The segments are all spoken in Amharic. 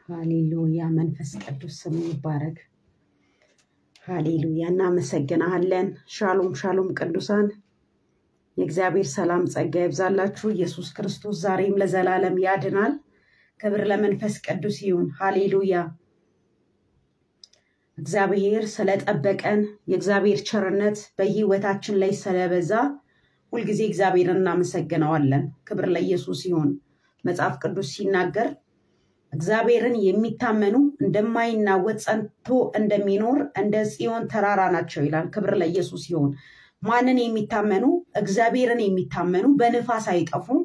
ሃሌሉያ መንፈስ ቅዱስ ስም ይባረክ። ሃሌሉያ እናመሰግናሃለን። ሻሎም ሻሎም ቅዱሳን የእግዚአብሔር ሰላም ጸጋ ይብዛላችሁ። ኢየሱስ ክርስቶስ ዛሬም ለዘላለም ያድናል። ክብር ለመንፈስ ቅዱስ ይሁን። ሃሌሉያ እግዚአብሔር ስለጠበቀን የእግዚአብሔር ቸርነት በህይወታችን ላይ ስለበዛ ሁልጊዜ እግዚአብሔርን እናመሰግነዋለን። ክብር ለኢየሱስ ይሁን። መጽሐፍ ቅዱስ ሲናገር እግዚአብሔርን የሚታመኑ እንደማይናወጥ ጸንቶ እንደሚኖር እንደ ጽዮን ተራራ ናቸው ይላል። ክብር ለኢየሱስ ይሁን። ማንን የሚታመኑ? እግዚአብሔርን የሚታመኑ በንፋስ አይጠፉም፣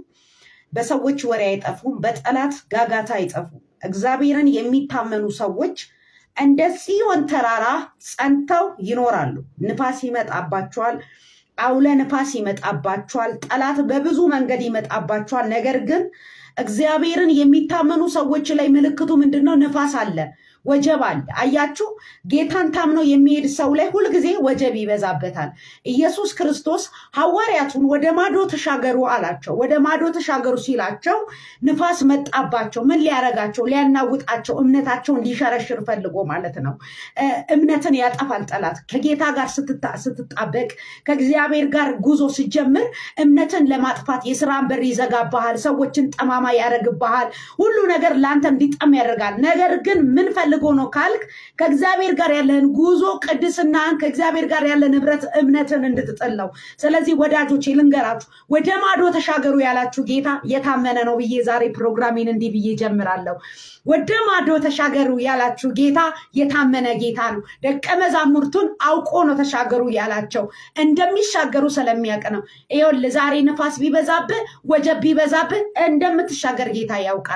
በሰዎች ወሬ አይጠፉም፣ በጠላት ጋጋታ አይጠፉም። እግዚአብሔርን የሚታመኑ ሰዎች እንደ ጽዮን ተራራ ጸንተው ይኖራሉ። ንፋስ ይመጣባቸዋል፣ አውለ ንፋስ ይመጣባቸዋል፣ ጠላት በብዙ መንገድ ይመጣባቸዋል። ነገር ግን እግዚአብሔርን የሚታመኑ ሰዎች ላይ ምልክቱ ምንድን ነው? ንፋስ አለ፣ ወጀብ አለ። አያችሁ፣ ጌታን ታምኖ የሚሄድ ሰው ላይ ሁልጊዜ ወጀብ ይበዛበታል። ኢየሱስ ክርስቶስ ሐዋርያቱን ወደ ማዶ ተሻገሩ አላቸው። ወደ ማዶ ተሻገሩ ሲላቸው ንፋስ መጣባቸው። ምን ሊያረጋቸው? ሊያናውጣቸው፣ እምነታቸውን ሊሸረሽር ፈልጎ ማለት ነው። እምነትን ያጠፋል ጠላት። ከጌታ ጋር ስትጣበቅ፣ ከእግዚአብሔር ጋር ጉዞ ሲጀምር እምነትን ለማጥፋት የስራን በር ይዘጋብሃል። ሰዎችን ጠማማ ያደርግብሃል። ሁሉ ነገር ለአንተ እንዲጠም ያደርጋል። ነገር ግን ምን ፈልጎ ነው ካልክ ከእግዚአብሔር ጋር ያለህን ጉዞ ቅድስናን ከእግዚአብሔር ጋር ያለን ህብረት እምነትን እንድትጥል ነው። ስለዚህ ወዳጆቼ ልንገራችሁ፣ ወደ ማዶ ተሻገሩ ያላችሁ ጌታ የታመነ ነው ብዬ ዛሬ ፕሮግራሜን እንዲህ ብዬ ጀምራለሁ። ወደ ማዶ ተሻገሩ ያላችሁ ጌታ የታመነ ጌታ ነው። ደቀ መዛሙርቱን አውቆ ነው ተሻገሩ ያላቸው እንደሚሻገሩ ስለሚያውቅ ነው። ይኸውልህ ዛሬ ነፋስ ቢበዛብህ፣ ወጀብ ቢበዛብህ እንደምትሻገር ጌታ ያውቃል።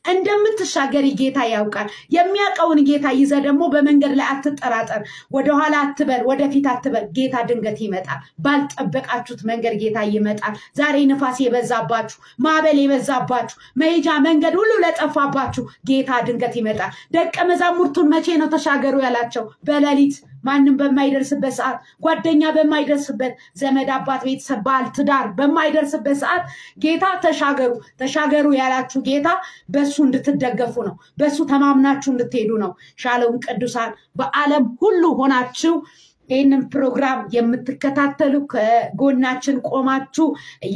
እንደምትሻገሪ ጌታ ያውቃል። የሚያውቀውን ጌታ ይዘ ደግሞ በመንገድ ላይ አትጠራጠር። ወደኋላ አትበል፣ ወደፊት አትበል። ጌታ ድንገት ይመጣል። ባልጠበቃችሁት መንገድ ጌታ ይመጣል። ዛሬ ንፋስ የበዛባችሁ፣ ማዕበል የበዛባችሁ፣ መሄጃ መንገድ ሁሉ ለጠፋባችሁ ጌታ ድንገት ይመጣል። ደቀ መዛሙርቱን መቼ ነው ተሻገሩ ያላቸው? በሌሊት ማንም በማይደርስበት ሰዓት፣ ጓደኛ በማይደርስበት፣ ዘመድ፣ አባት፣ ቤተሰብ፣ ባል፣ ትዳር በማይደርስበት ሰዓት ጌታ ተሻገሩ ተሻገሩ ያላችሁ ጌታ በሱ እንድትደገፉ ነው። በሱ ተማምናችሁ እንድትሄዱ ነው። ሻሎም ቅዱሳን በዓለም ሁሉ ሆናችሁ ይህንን ፕሮግራም የምትከታተሉ ከጎናችን ቆማችሁ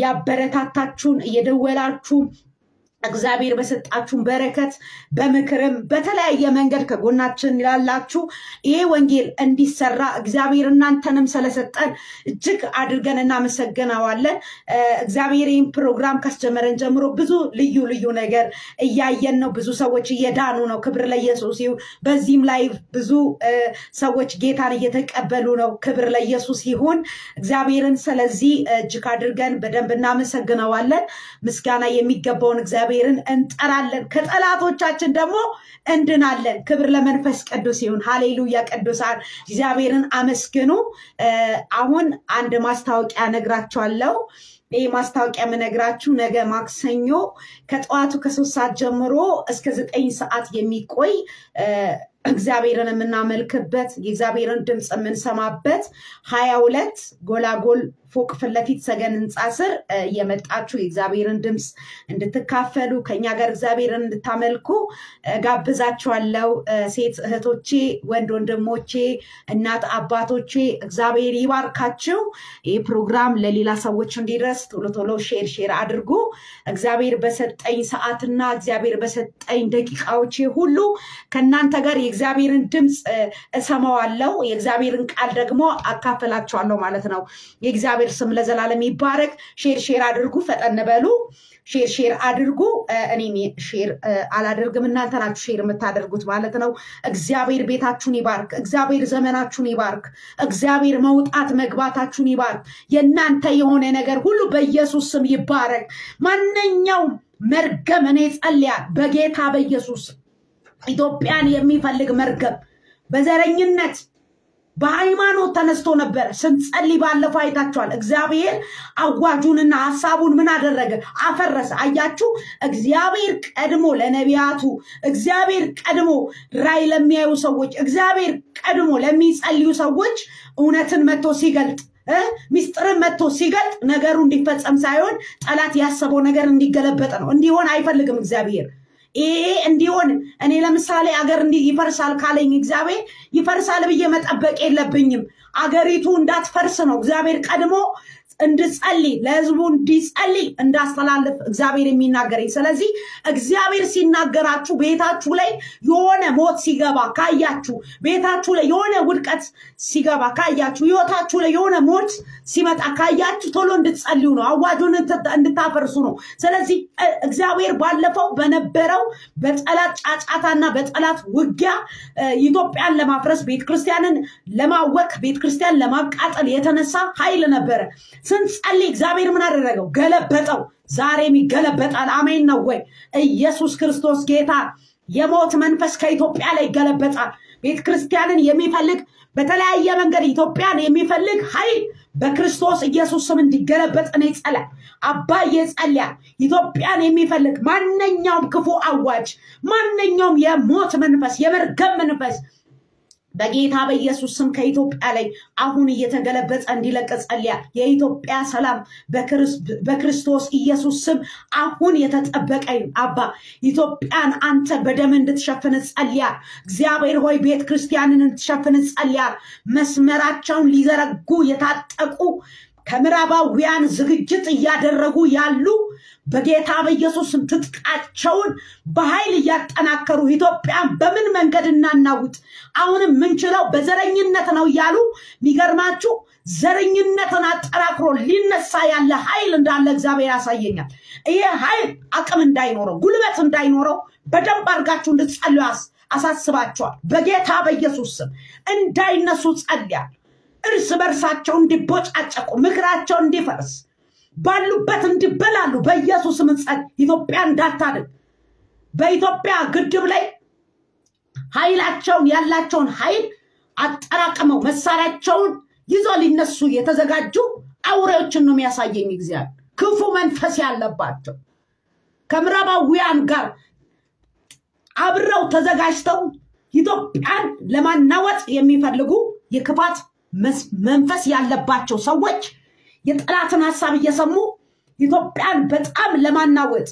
እያበረታታችሁን እየደወላችሁ እግዚአብሔር በሰጣችሁን በረከት በምክርም በተለያየ መንገድ ከጎናችን ላላችሁ ይሄ ወንጌል እንዲሰራ እግዚአብሔር እናንተንም ስለሰጠን እጅግ አድርገን እናመሰግነዋለን። እግዚአብሔር ይህን ፕሮግራም ካስጀመረን ጀምሮ ብዙ ልዩ ልዩ ነገር እያየን ነው። ብዙ ሰዎች እየዳኑ ነው። ክብር ለኢየሱስ ይሁን። በዚህም ላይ ብዙ ሰዎች ጌታን እየተቀበሉ ነው። ክብር ለኢየሱስ ይሁን። እግዚአብሔርን ስለዚህ እጅግ አድርገን በደንብ እናመሰግነዋለን። ምስጋና የሚገባውን እግዚአብሔር እግዚአብሔርን እንጠራለን። ከጠላቶቻችን ደግሞ እንድናለን። ክብር ለመንፈስ ቅዱስ ይሁን። ሃሌሉያ። ቅዱሳን እግዚአብሔርን አመስግኑ። አሁን አንድ ማስታወቂያ ነግራችኋለሁ። ይህ ማስታወቂያ የምነግራችሁ ነገ ማክሰኞ ከጠዋቱ ከሶስት ሰዓት ጀምሮ እስከ ዘጠኝ ሰዓት የሚቆይ እግዚአብሔርን የምናመልክበት የእግዚአብሔርን ድምፅ የምንሰማበት ሀያ ሁለት ጎላጎል ፎቅ ፊት ለፊት ሰገን ህንፃ ስር እየመጣችሁ የእግዚአብሔርን ድምፅ እንድትካፈሉ ከኛ ጋር እግዚአብሔርን እንድታመልኩ ጋብዛችኋለሁ። ሴት እህቶቼ፣ ወንድ ወንድሞቼ፣ እናት አባቶቼ እግዚአብሔር ይባርካችሁ። ይህ ፕሮግራም ለሌላ ሰዎች እንዲደርስ ቶሎ ቶሎ ሼር ሼር አድርጉ። እግዚአብሔር በሰጠኝ ሰዓትና እግዚአብሔር በሰጠኝ ደቂቃዎቼ ሁሉ ከእናንተ ጋር የእግዚአብሔርን ድምፅ እሰማዋለሁ። የእግዚአብሔርን ቃል ደግሞ አካፈላችኋለሁ ማለት ነው። የእግዚአብሔር ስም ለዘላለም ይባረክ። ሼር ሼር አድርጉ። ፈጠን በሉ። ሼር ሼር አድርጉ። እኔም ሼር አላደርግም፣ እናንተ ናችሁ ሼር የምታደርጉት ማለት ነው። እግዚአብሔር ቤታችሁን ይባርክ። እግዚአብሔር ዘመናችሁን ይባርክ። እግዚአብሔር መውጣት መግባታችሁን ይባርክ። የእናንተ የሆነ ነገር ሁሉ በኢየሱስ ስም ይባረክ። ማንኛውም መርገም እኔ ጸልያል በጌታ በኢየሱስ ኢትዮጵያን የሚፈልግ መርገም በዘረኝነት በሃይማኖት ተነስቶ ነበረ። ስንጸልይ ባለፈው አይታችኋል። እግዚአብሔር አዋጁንና ሀሳቡን ምን አደረገ? አፈረሰ። አያችሁ፣ እግዚአብሔር ቀድሞ ለነቢያቱ፣ እግዚአብሔር ቀድሞ ራይ ለሚያዩ ሰዎች፣ እግዚአብሔር ቀድሞ ለሚጸልዩ ሰዎች እውነትን መጥቶ ሲገልጥ ሚስጥርን መጥቶ ሲገልጥ ነገሩ እንዲፈጸም ሳይሆን ጠላት ያሰበው ነገር እንዲገለበጥ ነው። እንዲሆን አይፈልግም እግዚአብሔር። ይሄ እንዲሆን እኔ ለምሳሌ አገር እንዲህ ይፈርሳል ካለኝ እግዚአብሔር ይፈርሳል ብዬ መጠበቅ የለብኝም። አገሪቱ እንዳትፈርስ ነው እግዚአብሔር ቀድሞ እንድጸልይ ለህዝቡ እንዲጸልይ እንዳስተላልፍ እግዚአብሔር የሚናገረኝ። ስለዚህ እግዚአብሔር ሲናገራችሁ ቤታችሁ ላይ የሆነ ሞት ሲገባ ካያችሁ፣ ቤታችሁ ላይ የሆነ ውድቀት ሲገባ ካያችሁ፣ ህይወታችሁ ላይ የሆነ ሞት ሲመጣ ካያችሁ ቶሎ እንድትጸልዩ ነው፣ አዋጁን እንድታፈርሱ ነው። ስለዚህ እግዚአብሔር ባለፈው በነበረው በጠላት ጫጫታና በጠላት ውጊያ ኢትዮጵያን ለማፍረስ ቤተክርስቲያንን ለማወክ ቤተክርስቲያን ለማቃጠል የተነሳ ኃይል ነበረ። ስንጸልይ እግዚአብሔር ምን አደረገው? ገለበጠው። ዛሬም ይገለበጣል። አሜን ነው ወይ? ኢየሱስ ክርስቶስ ጌታ። የሞት መንፈስ ከኢትዮጵያ ላይ ይገለበጣል። ቤተ ክርስቲያንን የሚፈልግ በተለያየ መንገድ ኢትዮጵያን የሚፈልግ ኃይል በክርስቶስ ኢየሱስ ስም እንዲገለበጥ እኔ ጸለይ አባዬ ጸልያል። ኢትዮጵያን የሚፈልግ ማንኛውም ክፉ አዋጅ፣ ማንኛውም የሞት መንፈስ፣ የመርገም መንፈስ በጌታ በኢየሱስ ስም ከኢትዮጵያ ላይ አሁን እየተገለበጠ እንዲለቅ ጸልያ። የኢትዮጵያ ሰላም በክርስቶስ ኢየሱስ ስም አሁን የተጠበቀ አባ ኢትዮጵያን አንተ በደም እንድትሸፍን ጸልያ። እግዚአብሔር ሆይ ቤተ ክርስቲያንን እንድትሸፍን ጸልያ። መስመራቸውን ሊዘረጉ የታጠቁ ከምዕራባውያን ዝግጅት እያደረጉ ያሉ በጌታ በኢየሱስ ትጥቃቸውን በኃይል እያጠናከሩ ኢትዮጵያን በምን መንገድ እናናውጥ? አሁንም ምንችለው በዘረኝነት ነው እያሉ የሚገርማችሁ ዘረኝነትን አጠናክሮ ሊነሳ ያለ ኃይል እንዳለ እግዚአብሔር ያሳየኛል። ይሄ ኃይል አቅም እንዳይኖረው ጉልበት እንዳይኖረው በደንብ አድርጋችሁ እንድትጸልዩ አሳስባቸዋል። በጌታ በኢየሱስ ስም እንዳይነሱ ጸልያል። እርስ በርሳቸው እንዲቦጫጨቁ ምክራቸው እንዲፈርስ ባሉበት እንዲበላሉ በኢየሱስ ምጸል ኢትዮጵያ እንዳታድግ በኢትዮጵያ ግድብ ላይ ኃይላቸውን ያላቸውን ኃይል አጠራቅመው መሳሪያቸውን ይዞ ሊነሱ የተዘጋጁ አውሬዎችን ነው የሚያሳየኝ እግዚአብሔር። ክፉ መንፈስ ያለባቸው ከምዕራባውያን ጋር አብረው ተዘጋጅተው ኢትዮጵያን ለማናወጥ የሚፈልጉ የክፋት መንፈስ ያለባቸው ሰዎች የጠላትን ሀሳብ እየሰሙ ኢትዮጵያን በጣም ለማናወጥ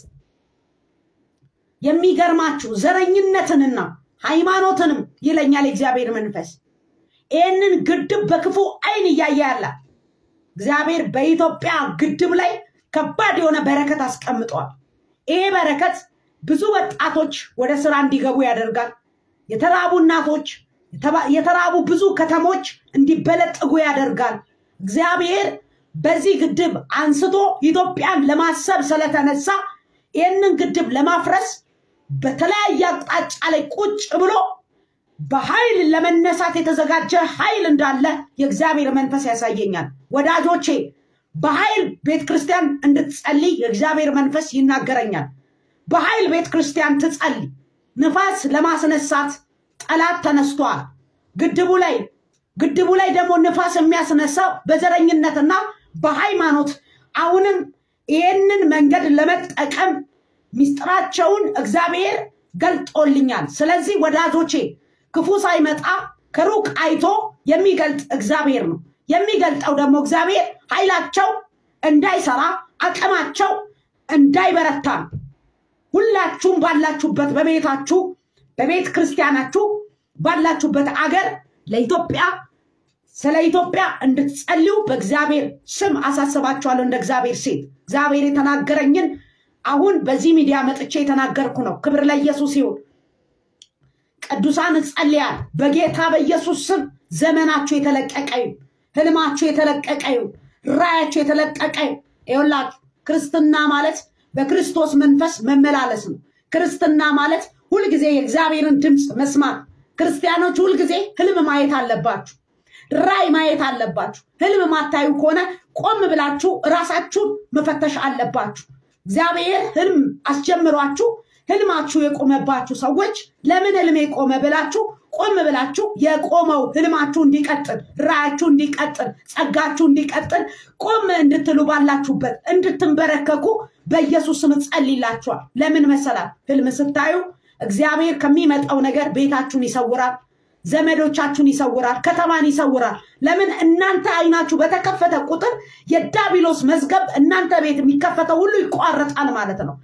የሚገርማችሁ ዘረኝነትንና ሃይማኖትንም ይለኛል የእግዚአብሔር መንፈስ። ይህንን ግድብ በክፉ አይን እያየ ያለ እግዚአብሔር በኢትዮጵያ ግድብ ላይ ከባድ የሆነ በረከት አስቀምጧል። ይሄ በረከት ብዙ ወጣቶች ወደ ስራ እንዲገቡ ያደርጋል። የተራቡ እናቶች፣ የተራቡ ብዙ ከተሞች እንዲበለጥጉ ያደርጋል። እግዚአብሔር በዚህ ግድብ አንስቶ ኢትዮጵያን ለማሰብ ስለተነሳ ይህንን ግድብ ለማፍረስ በተለያየ አቅጣጫ ላይ ቁጭ ብሎ በኃይል ለመነሳት የተዘጋጀ ኃይል እንዳለ የእግዚአብሔር መንፈስ ያሳየኛል። ወዳጆቼ በኃይል ቤተ ክርስቲያን እንድትጸልይ የእግዚአብሔር መንፈስ ይናገረኛል። በኃይል ቤተ ክርስቲያን ትጸልይ። ንፋስ ለማስነሳት ጠላት ተነስቷል። ግድቡ ላይ ግድቡ ላይ ደግሞ ንፋስ የሚያስነሳው በዘረኝነትና በሃይማኖት አሁንም ይህንን መንገድ ለመጠቀም ሚስጥራቸውን እግዚአብሔር ገልጦልኛል። ስለዚህ ወዳጆቼ ክፉ ሳይመጣ ከሩቅ አይቶ የሚገልጥ እግዚአብሔር ነው። የሚገልጠው ደግሞ እግዚአብሔር ኃይላቸው እንዳይሰራ አቅማቸው እንዳይበረታ ነው። ሁላችሁም ባላችሁበት በቤታችሁ በቤተ ክርስቲያናችሁ ባላችሁበት አገር ለኢትዮጵያ ስለ ኢትዮጵያ እንድትጸልዩ በእግዚአብሔር ስም አሳስባችኋለሁ። እንደ እግዚአብሔር ሴት እግዚአብሔር የተናገረኝን አሁን በዚህ ሚዲያ መጥቼ የተናገርኩ ነው። ክብር ለኢየሱስ ይሁን። ቅዱሳን እጸልያል በጌታ በኢየሱስ ስም ዘመናችሁ የተለቀቀ ይሁን፣ ህልማችሁ የተለቀቀ ይሁን፣ ራያችሁ የተለቀቀ ይሁን። ይኸውላችሁ ክርስትና ማለት በክርስቶስ መንፈስ መመላለስ ነው። ክርስትና ማለት ሁልጊዜ የእግዚአብሔርን ድምፅ መስማት። ክርስቲያኖች ሁልጊዜ ህልም ማየት አለባችሁ። ራይ ማየት አለባችሁ። ህልም ማታዩ ከሆነ ቆም ብላችሁ እራሳችሁን መፈተሽ አለባችሁ። እግዚአብሔር ህልም አስጀምሯችሁ ህልማችሁ የቆመባችሁ ሰዎች ለምን ህልሜ ቆመ ብላችሁ ቆም ብላችሁ የቆመው ህልማችሁ እንዲቀጥል፣ ራያችሁ እንዲቀጥል፣ ጸጋችሁ እንዲቀጥል ቆም እንድትሉ ባላችሁበት እንድትንበረከኩ በኢየሱስ ስም ጸልይላችኋል። ለምን መሰላል? ህልም ስታዩ እግዚአብሔር ከሚመጣው ነገር ቤታችሁን ይሰውራል፣ ዘመዶቻችሁን ይሰውራል፣ ከተማን ይሰውራል። ለምን እናንተ አይናችሁ በተከፈተ ቁጥር የዳቢሎስ መዝገብ እናንተ ቤት የሚከፈተው ሁሉ ይቋረጣል ማለት ነው።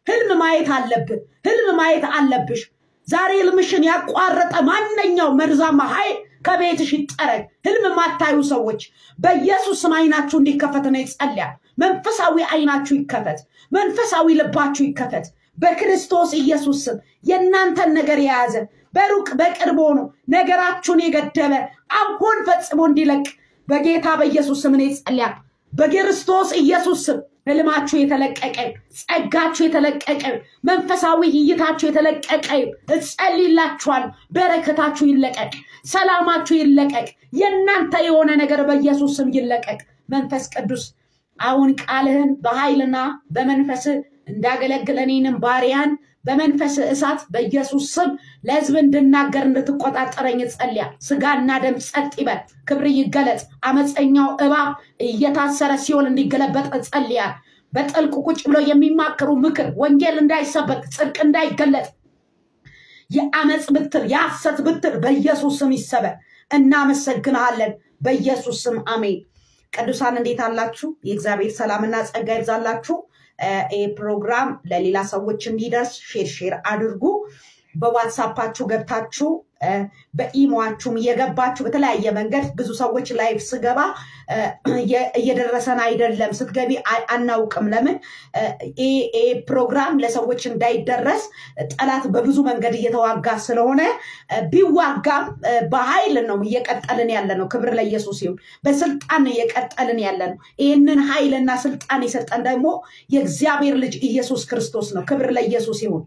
ህልም ማየት አለብህ። ህልም ማየት አለብሽ። ዛሬ ህልምሽን ያቋረጠ ማንኛው መርዛማ ኃይል ከቤትሽ ይጠረግ። ህልም የማታዩ ሰዎች በኢየሱስ ስም አይናችሁ እንዲከፈት ነው ይጸልያል። መንፈሳዊ አይናችሁ ይከፈት። መንፈሳዊ ልባችሁ ይከፈት። በክርስቶስ ኢየሱስ ስም የእናንተን ነገር የያዘ በሩቅ በቅርብ ሆኖ ነገራችሁን የገደበ አሁን ፈጽሞ እንዲለቅ በጌታ በኢየሱስ ስም ነው ይጸልያል። በክርስቶስ ኢየሱስ ስም ህልማችሁ የተለቀቀ ጸጋችሁ የተለቀቀ መንፈሳዊ እይታችሁ የተለቀቀ እጸልይላችኋል። በረከታችሁ ይለቀቅ፣ ሰላማችሁ ይለቀቅ፣ የእናንተ የሆነ ነገር በኢየሱስ ስም ይለቀቅ። መንፈስ ቅዱስ አሁን ቃልህን በኃይልና በመንፈስ እንዳገለግል እኔንም ባሪያን በመንፈስ እሳት በኢየሱስ ስም ለህዝብ እንድናገር እንድትቆጣጠረኝ ጸልያ። ስጋና ደም ጸጥ ይበል፣ ክብር ይገለጽ። አመፀኛው እባብ እየታሰረ ሲሆን እንዲገለበጥ ጸልያ። በጥልቁ ቁጭ ብሎ የሚማክሩ ምክር ወንጌል እንዳይሰበክ ጽድቅ እንዳይገለጥ የአመፅ ብትር የሐሰት ብትር በኢየሱስ ስም ይሰበር። እናመሰግንሃለን በኢየሱስ ስም አሜን። ቅዱሳን እንዴት አላችሁ? የእግዚአብሔር ሰላምና ጸጋ ይብዛላችሁ። ይህ ፕሮግራም ለሌላ ሰዎች እንዲደርስ ሼር ሼር አድርጉ። በዋትሳፓችሁ ገብታችሁ በኢሞችሁም እየገባችሁ በተለያየ መንገድ ብዙ ሰዎች ላይቭ ስገባ እየደረሰን አይደለም፣ ስትገቢ አናውቅም። ለምን ይህ ፕሮግራም ለሰዎች እንዳይደረስ ጠላት በብዙ መንገድ እየተዋጋ ስለሆነ ቢዋጋም በኃይል ነው እየቀጠልን ያለ ነው። ክብር ለኢየሱስ ይሁን። በስልጣን እየቀጠልን ያለ ነው። ይህንን ኃይልና ስልጣን የሰጠን ደግሞ የእግዚአብሔር ልጅ ኢየሱስ ክርስቶስ ነው። ክብር ለኢየሱስ ይሁን።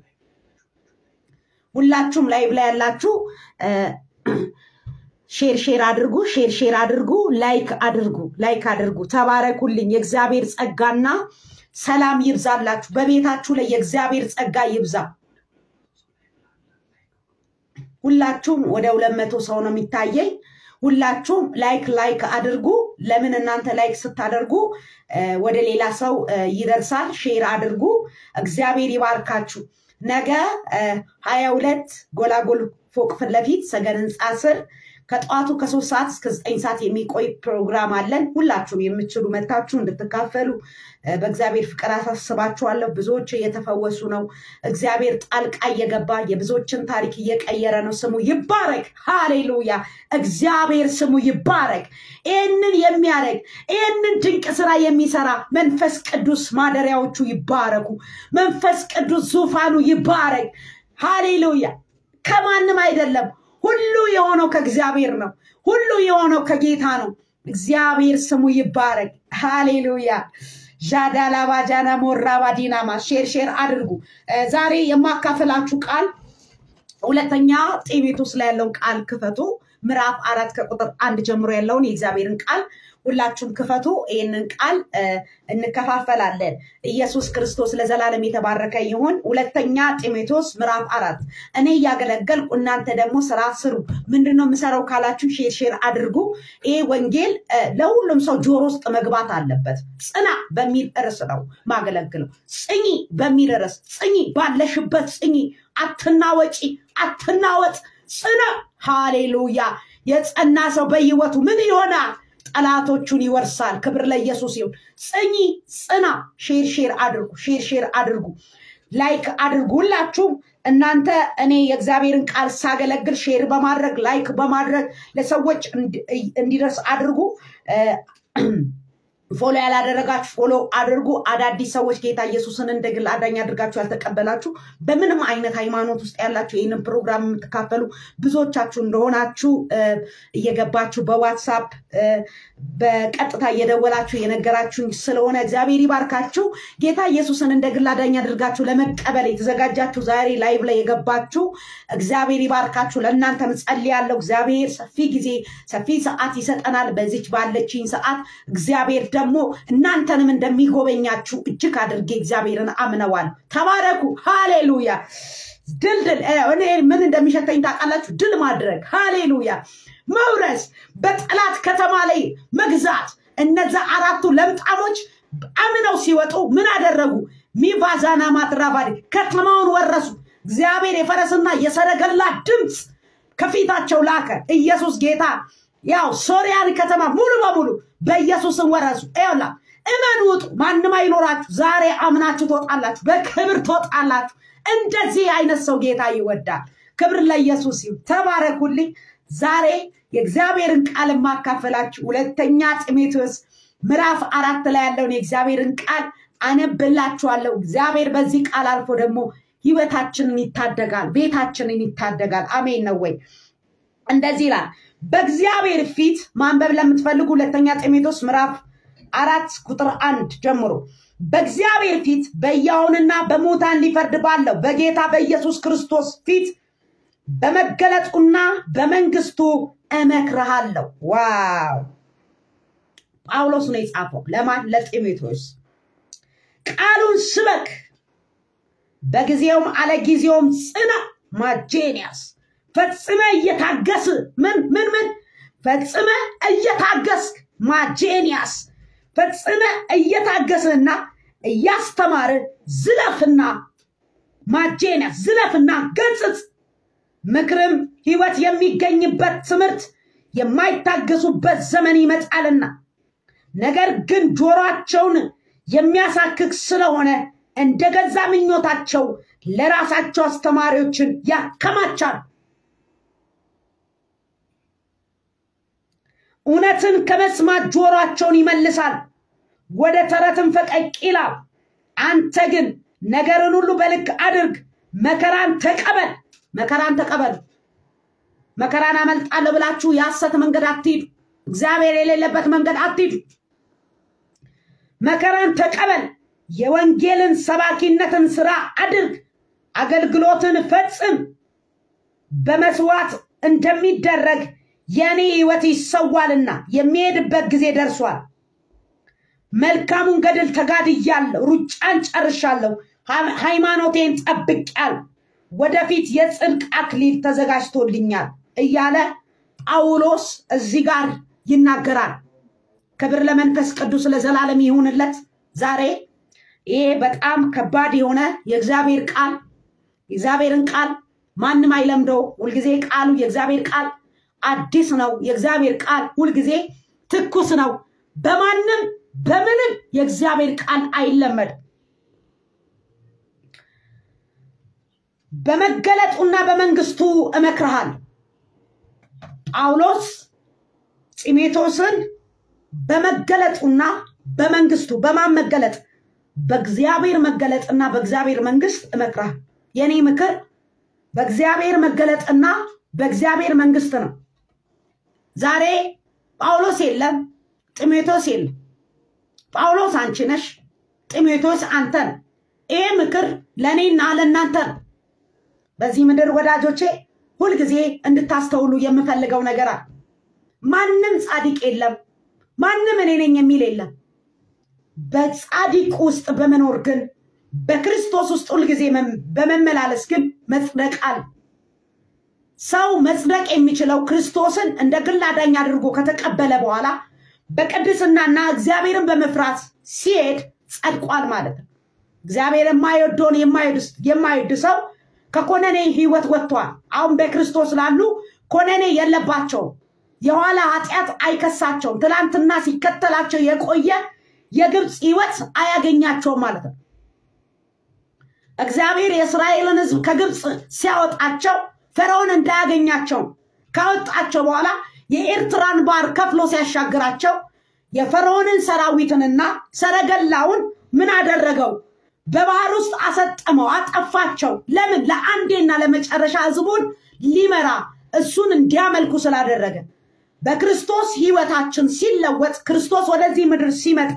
ሁላችሁም ላይቭ ላይ ያላችሁ ሼር ሼር አድርጉ፣ ሼር ሼር አድርጉ፣ ላይክ አድርጉ፣ ላይክ አድርጉ። ተባረኩልኝ። የእግዚአብሔር ጸጋና ሰላም ይብዛላችሁ። በቤታችሁ ላይ የእግዚአብሔር ጸጋ ይብዛ። ሁላችሁም ወደ ሁለት መቶ ሰው ነው የሚታየኝ። ሁላችሁም ላይክ ላይክ አድርጉ። ለምን እናንተ ላይክ ስታደርጉ ወደ ሌላ ሰው ይደርሳል። ሼር አድርጉ። እግዚአብሔር ይባርካችሁ። ነገ ሀያ ሁለት ጎላጎል ፎቅ ፊት ለፊት ሰገን ህንፃ ስር ከጠዋቱ ከሶስት ሰዓት እስከ ዘጠኝ ሰዓት የሚቆይ ፕሮግራም አለን። ሁላችሁም የምትችሉ መታችሁ እንድትካፈሉ በእግዚአብሔር ፍቅር አሳስባችኋለሁ። ብዙዎች እየተፈወሱ ነው። እግዚአብሔር ጣልቃ እየገባ የብዙዎችን ታሪክ እየቀየረ ነው። ስሙ ይባረክ። ሃሌሉያ! እግዚአብሔር ስሙ ይባረክ። ይህንን የሚያደርግ ይህንን ድንቅ ስራ የሚሰራ መንፈስ ቅዱስ ማደሪያዎቹ ይባረኩ። መንፈስ ቅዱስ ዙፋኑ ይባረክ። ሃሌሉያ! ከማንም አይደለም። ሁሉ የሆነው ከእግዚአብሔር ነው። ሁሉ የሆነው ከጌታ ነው። እግዚአብሔር ስሙ ይባረክ። ሃሌሉያ ዣዳላባጃና ሞራባ ዲናማ ሼር ሼር አድርጉ። ዛሬ የማካፈላችሁ ቃል ሁለተኛ ጢሞቴዎስ ላይ ያለውን ቃል ክፈቱ። ምዕራፍ አራት ከቁጥር አንድ ጀምሮ ያለውን የእግዚአብሔርን ቃል ሁላችሁም ክፈቱ። ይህንን ቃል እንከፋፈላለን። ኢየሱስ ክርስቶስ ለዘላለም የተባረከ ይሁን። ሁለተኛ ጢሞቴዎስ ምዕራፍ አራት እኔ እያገለገልኩ እናንተ ደግሞ ስራ ስሩ። ምንድን ነው የምሰራው ካላችሁ ሼር ሼር አድርጉ። ይሄ ወንጌል ለሁሉም ሰው ጆሮ ውስጥ መግባት አለበት። ጽና በሚል ርዕስ ነው ማገለግለው። ጽኚ በሚል ርዕስ ጽኚ፣ ባለሽበት ጽኚ፣ አትናወጪ፣ አትናወጥ፣ ጽና። ሃሌሉያ! የጸና ሰው በህይወቱ ምን ይሆናል? ጠላቶቹን ይወርሳል። ክብር ለኢየሱስ ይሁን። ጽኚ፣ ጽና። ሼር ሼር አድርጉ፣ ሼር ሼር አድርጉ፣ ላይክ አድርጉ። ሁላችሁም እናንተ እኔ የእግዚአብሔርን ቃል ሳገለግል ሼር በማድረግ ላይክ በማድረግ ለሰዎች እንዲደርስ አድርጉ። ፎሎ ያላደረጋችሁ ፎሎ አድርጉ። አዳዲስ ሰዎች ጌታ ኢየሱስን እንደ ግል አዳኝ አድርጋችሁ ያልተቀበላችሁ በምንም አይነት ሃይማኖት ውስጥ ያላችሁ ይህንን ፕሮግራም የምትካፈሉ ብዙዎቻችሁ እንደሆናችሁ እየገባችሁ በዋትሳፕ በቀጥታ እየደወላችሁ የነገራችሁኝ ስለሆነ እግዚአብሔር ይባርካችሁ። ጌታ ኢየሱስን እንደ ግል አዳኝ አድርጋችሁ ለመቀበል የተዘጋጃችሁ ዛሬ ላይቭ ላይ የገባችሁ እግዚአብሔር ይባርካችሁ። ለእናንተ ጸልያለሁ። እግዚአብሔር ሰፊ ጊዜ ሰፊ ሰዓት ይሰጠናል። በዚች ባለችኝ ሰዓት እግዚአብሔር ደግሞ እናንተንም እንደሚጎበኛችሁ እጅግ አድርጌ እግዚአብሔርን አምነዋል። ተባረኩ። ሃሌሉያ። ድልድል እኔ ምን እንደሚሸተኝ ታውቃላችሁ? ድል ማድረግ ሃሌሉያ፣ መውረስ፣ በጠላት ከተማ ላይ መግዛት። እነዛ አራቱ ለምጣሞች አምነው ሲወጡ ምን አደረጉ? ሚቫዛና ማትራቫዴ ከተማውን ወረሱ። እግዚአብሔር የፈረስና የሰረገላ ድምፅ ከፊታቸው ላከ። ኢየሱስ ጌታ ያው ሶሪያን ከተማ ሙሉ በሙሉ በኢየሱስን ወረሱ። ይኸውላ እመኑ፣ ውጡ። ማንም አይኖራችሁ። ዛሬ አምናችሁ ትወጣላችሁ፣ በክብር ትወጣላችሁ። እንደዚህ አይነት ሰው ጌታ ይወዳል። ክብር ለኢየሱስ ይሁን። ተባረኩልኝ። ዛሬ የእግዚአብሔርን ቃል የማካፈላችሁ ሁለተኛ ጢሞቴዎስ ምዕራፍ አራት ላይ ያለውን የእግዚአብሔርን ቃል አነብላችኋለሁ። እግዚአብሔር በዚህ ቃል አልፎ ደግሞ ህይወታችንን ይታደጋል፣ ቤታችንን ይታደጋል። አሜን ነው ወይ? እንደዚህ ይላል። በእግዚአብሔር ፊት ማንበብ ለምትፈልጉ ሁለተኛ ጢሞቴዎስ ምዕራፍ አራት ቁጥር አንድ ጀምሮ በእግዚአብሔር ፊት በሕያዋንና በሙታን ሊፈርድ ባለው በጌታ በኢየሱስ ክርስቶስ ፊት በመገለጡና በመንግስቱ እመክርሃለሁ። ዋው! ጳውሎስ ነው የጻፈው። ለማን? ለጢሞቴዎስ። ቃሉን ስበክ፣ በጊዜውም አለ ጊዜውም ጽና። ማጄንያስ ፈጽመ እየታገስ ምን ምን ምን ፈጽመ እየታገስክ ማጄንያስ ፈጽመ እየታገስህና እያስተማር ዝለፍና ማጄንያስ ዝለፍና ገጽጽ ምክርም ህይወት የሚገኝበት ትምህርት የማይታገሱበት ዘመን ይመጣልና ነገር ግን ጆሮአቸውን የሚያሳክክ ስለሆነ እንደ ገዛ ምኞታቸው ለራሳቸው አስተማሪዎችን ያከማቻል። እውነትን ከመስማት ጆሮአቸውን ይመልሳል፣ ወደ ተረትም ፈቀቅ ይላል። አንተ ግን ነገርን ሁሉ በልክ አድርግ፣ መከራን ተቀበል። መከራን ተቀበል። መከራን አመልጣለሁ ብላችሁ የሐሰት መንገድ አትሂዱ። እግዚአብሔር የሌለበት መንገድ አትሂዱ። መከራን ተቀበል። የወንጌልን ሰባኪነትን ስራ አድርግ። አገልግሎትን ፈጽም። በመስዋዕት እንደሚደረግ የእኔ ህይወት ይሰዋልና የሚሄድበት ጊዜ ደርሷል። መልካሙን ገድል ተጋድያለሁ፣ ሩጫን ጨርሻለሁ፣ ሃይማኖቴን ጠብቄአለሁ። ወደፊት የጽድቅ አክሊል ተዘጋጅቶልኛል እያለ ጳውሎስ እዚህ ጋር ይናገራል። ክብር ለመንፈስ ቅዱስ ለዘላለም ይሁንለት። ዛሬ ይሄ በጣም ከባድ የሆነ የእግዚአብሔር ቃል የእግዚአብሔርን ቃል ማንም አይለምደው። ሁልጊዜ ቃሉ የእግዚአብሔር ቃል አዲስ ነው። የእግዚአብሔር ቃል ሁልጊዜ ትኩስ ነው። በማንም በምንም የእግዚአብሔር ቃል አይለመድም። በመገለጡና በመንግስቱ እመክርሃል። ጳውሎስ ጢሞቴዎስን በመገለጡና በመንግስቱ በማን መገለጥ? በእግዚአብሔር መገለጥና በእግዚአብሔር መንግስት እመክርሃል። የኔ ምክር በእግዚአብሔር መገለጥና በእግዚአብሔር መንግስት ነው። ዛሬ ጳውሎስ የለም፣ ጢሞቴዎስ የለም። ጳውሎስ አንቺ ነሽ፣ ጢሞቴዎስ አንተ ነው። ይሄ ምክር ለእኔና ለእናንተ ነው። በዚህ ምድር ወዳጆቼ ሁልጊዜ እንድታስተውሉ የምፈልገው ነገር አለ። ማንም ጻድቅ የለም፣ ማንም እኔ ነኝ የሚል የለም። በጻድቅ ውስጥ በመኖር ግን በክርስቶስ ውስጥ ሁልጊዜ በመመላለስ ግን መጽደቅ አለ። ሰው መጽደቅ የሚችለው ክርስቶስን እንደ ግል አዳኝ አድርጎ ከተቀበለ በኋላ በቅድስናና እግዚአብሔርን በመፍራት ሲሄድ ጸድቋል ማለት ነው። እግዚአብሔር የማይወደውን የማይወድ ሰው ከኮነኔ ህይወት ወጥቷል። አሁን በክርስቶስ ላሉ ኮነኔ የለባቸውም። የኋላ ኃጢአት አይከሳቸውም። ትላንትና ሲከተላቸው የቆየ የግብፅ ህይወት አያገኛቸውም ማለት ነው። እግዚአብሔር የእስራኤልን ህዝብ ከግብፅ ሲያወጣቸው ፈርዖን እንዳያገኛቸው ካወጣቸው በኋላ የኤርትራን ባህር ከፍሎ ሲያሻግራቸው የፈርዖንን ሰራዊትንና ሰረገላውን ምን አደረገው? በባህር ውስጥ አሰጠመው፣ አጠፋቸው። ለምን? ለአንዴና ለመጨረሻ ህዝቡን ሊመራ እሱን እንዲያመልኩ ስላደረገ። በክርስቶስ ህይወታችን ሲለወጥ ክርስቶስ ወደዚህ ምድር ሲመጣ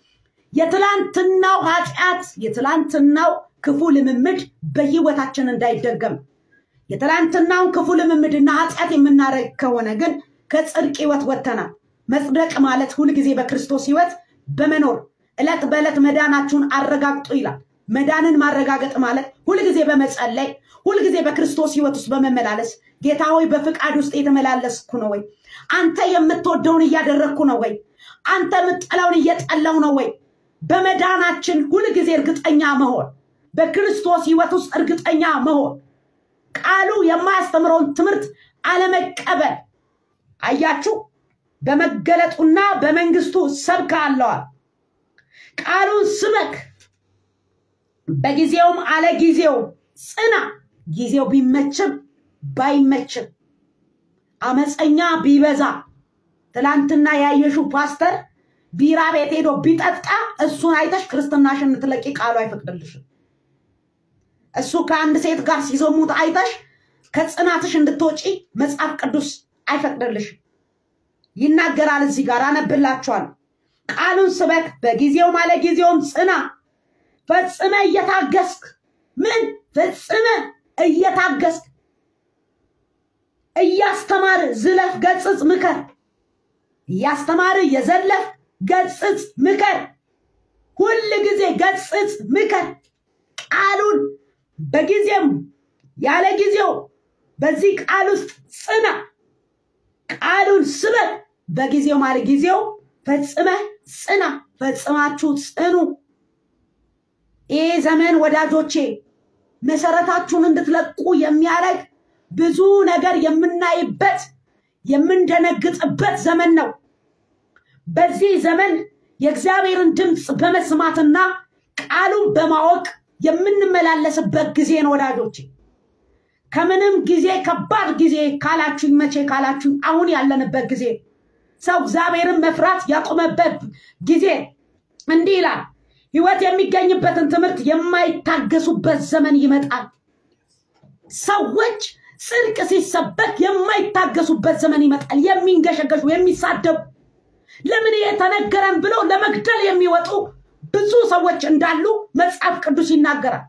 የትላንትናው ኃጢአት የትላንትናው ክፉ ልምምድ በህይወታችን እንዳይደገም የትላንትናውን ክፉ ልምምድና ኃጢአት የምናደርግ ከሆነ ግን ከጽድቅ ህይወት ወጥተናል። መጽደቅ ማለት ሁልጊዜ በክርስቶስ ህይወት በመኖር ዕለት በዕለት መዳናችሁን አረጋግጡ ይላል። መዳንን ማረጋገጥ ማለት ሁልጊዜ በመጸለይ ሁልጊዜ በክርስቶስ ህይወት ውስጥ በመመላለስ ጌታ ሆይ በፍቃድ ውስጥ የተመላለስኩ ነው ወይ? አንተ የምትወደውን እያደረግኩ ነው ወይ? አንተ የምጠላውን እየጠላው ነው ወይ? በመዳናችን ሁልጊዜ እርግጠኛ መሆን፣ በክርስቶስ ህይወት ውስጥ እርግጠኛ መሆን፣ ቃሉ የማያስተምረውን ትምህርት አለመቀበል። አያችሁ፣ በመገለጡና በመንግስቱ ሰብክ አለዋል። ቃሉን ስበክ፣ በጊዜውም አለ ጊዜው ጽና። ጊዜው ቢመችም ባይመችም አመፀኛ ቢበዛ ትላንትና ያየሽው ፓስተር ቢራ ቤት ሄዶ ቢጠጣ እሱን አይተሽ ክርስትናሽን እንድትለቂ ቃሉ አይፈቅድልሽም። እሱ ከአንድ ሴት ጋር ሲዘሙት አይተሽ ከጽናትሽ እንድትወጪ መጽሐፍ ቅዱስ አይፈቅድልሽም። ይናገራል። እዚህ ጋር አነብላችኋል። ቃሉን ስበክ፣ በጊዜውም አለ ጊዜውም ጽና፣ ፈጽመ እየታገስክ ምን ፈጽመ እየታገስክ እያስተማር ዝለፍ፣ ገጽጽ፣ ምከር እያስተማር የዘለፍ ገጽጽ፣ ምከር። ሁል ጊዜ ገጽጽ፣ ምከር። ቃሉን በጊዜም ያለ ጊዜው በዚህ ቃል ውስጥ ጽና። ቃሉን ስበክ፣ በጊዜው ማለ ጊዜው ፈጽመ ጽና። ፈጽማችሁ ጽኑ። ይህ ዘመን ወዳጆቼ መሰረታችሁን እንድትለቁ የሚያደርግ ብዙ ነገር የምናይበት የምንደነግጥበት ዘመን ነው። በዚህ ዘመን የእግዚአብሔርን ድምፅ በመስማትና ቃሉን በማወቅ የምንመላለስበት ጊዜ ነው ወዳጆቼ። ከምንም ጊዜ ከባድ ጊዜ ካላችሁኝ መቼ ካላችሁኝ አሁን ያለንበት ጊዜ ሰው እግዚአብሔርን መፍራት ያቆመበት ጊዜ እንዲህ ይላል። ህይወት የሚገኝበትን ትምህርት የማይታገሱበት ዘመን ይመጣል። ሰዎች ጽድቅ ሲሰበክ የማይታገሱበት ዘመን ይመጣል። የሚንገሸገሹ፣ የሚሳደቡ ለምን የተነገረን ብለው ለመግደል የሚወጡ ብዙ ሰዎች እንዳሉ መጽሐፍ ቅዱስ ይናገራል።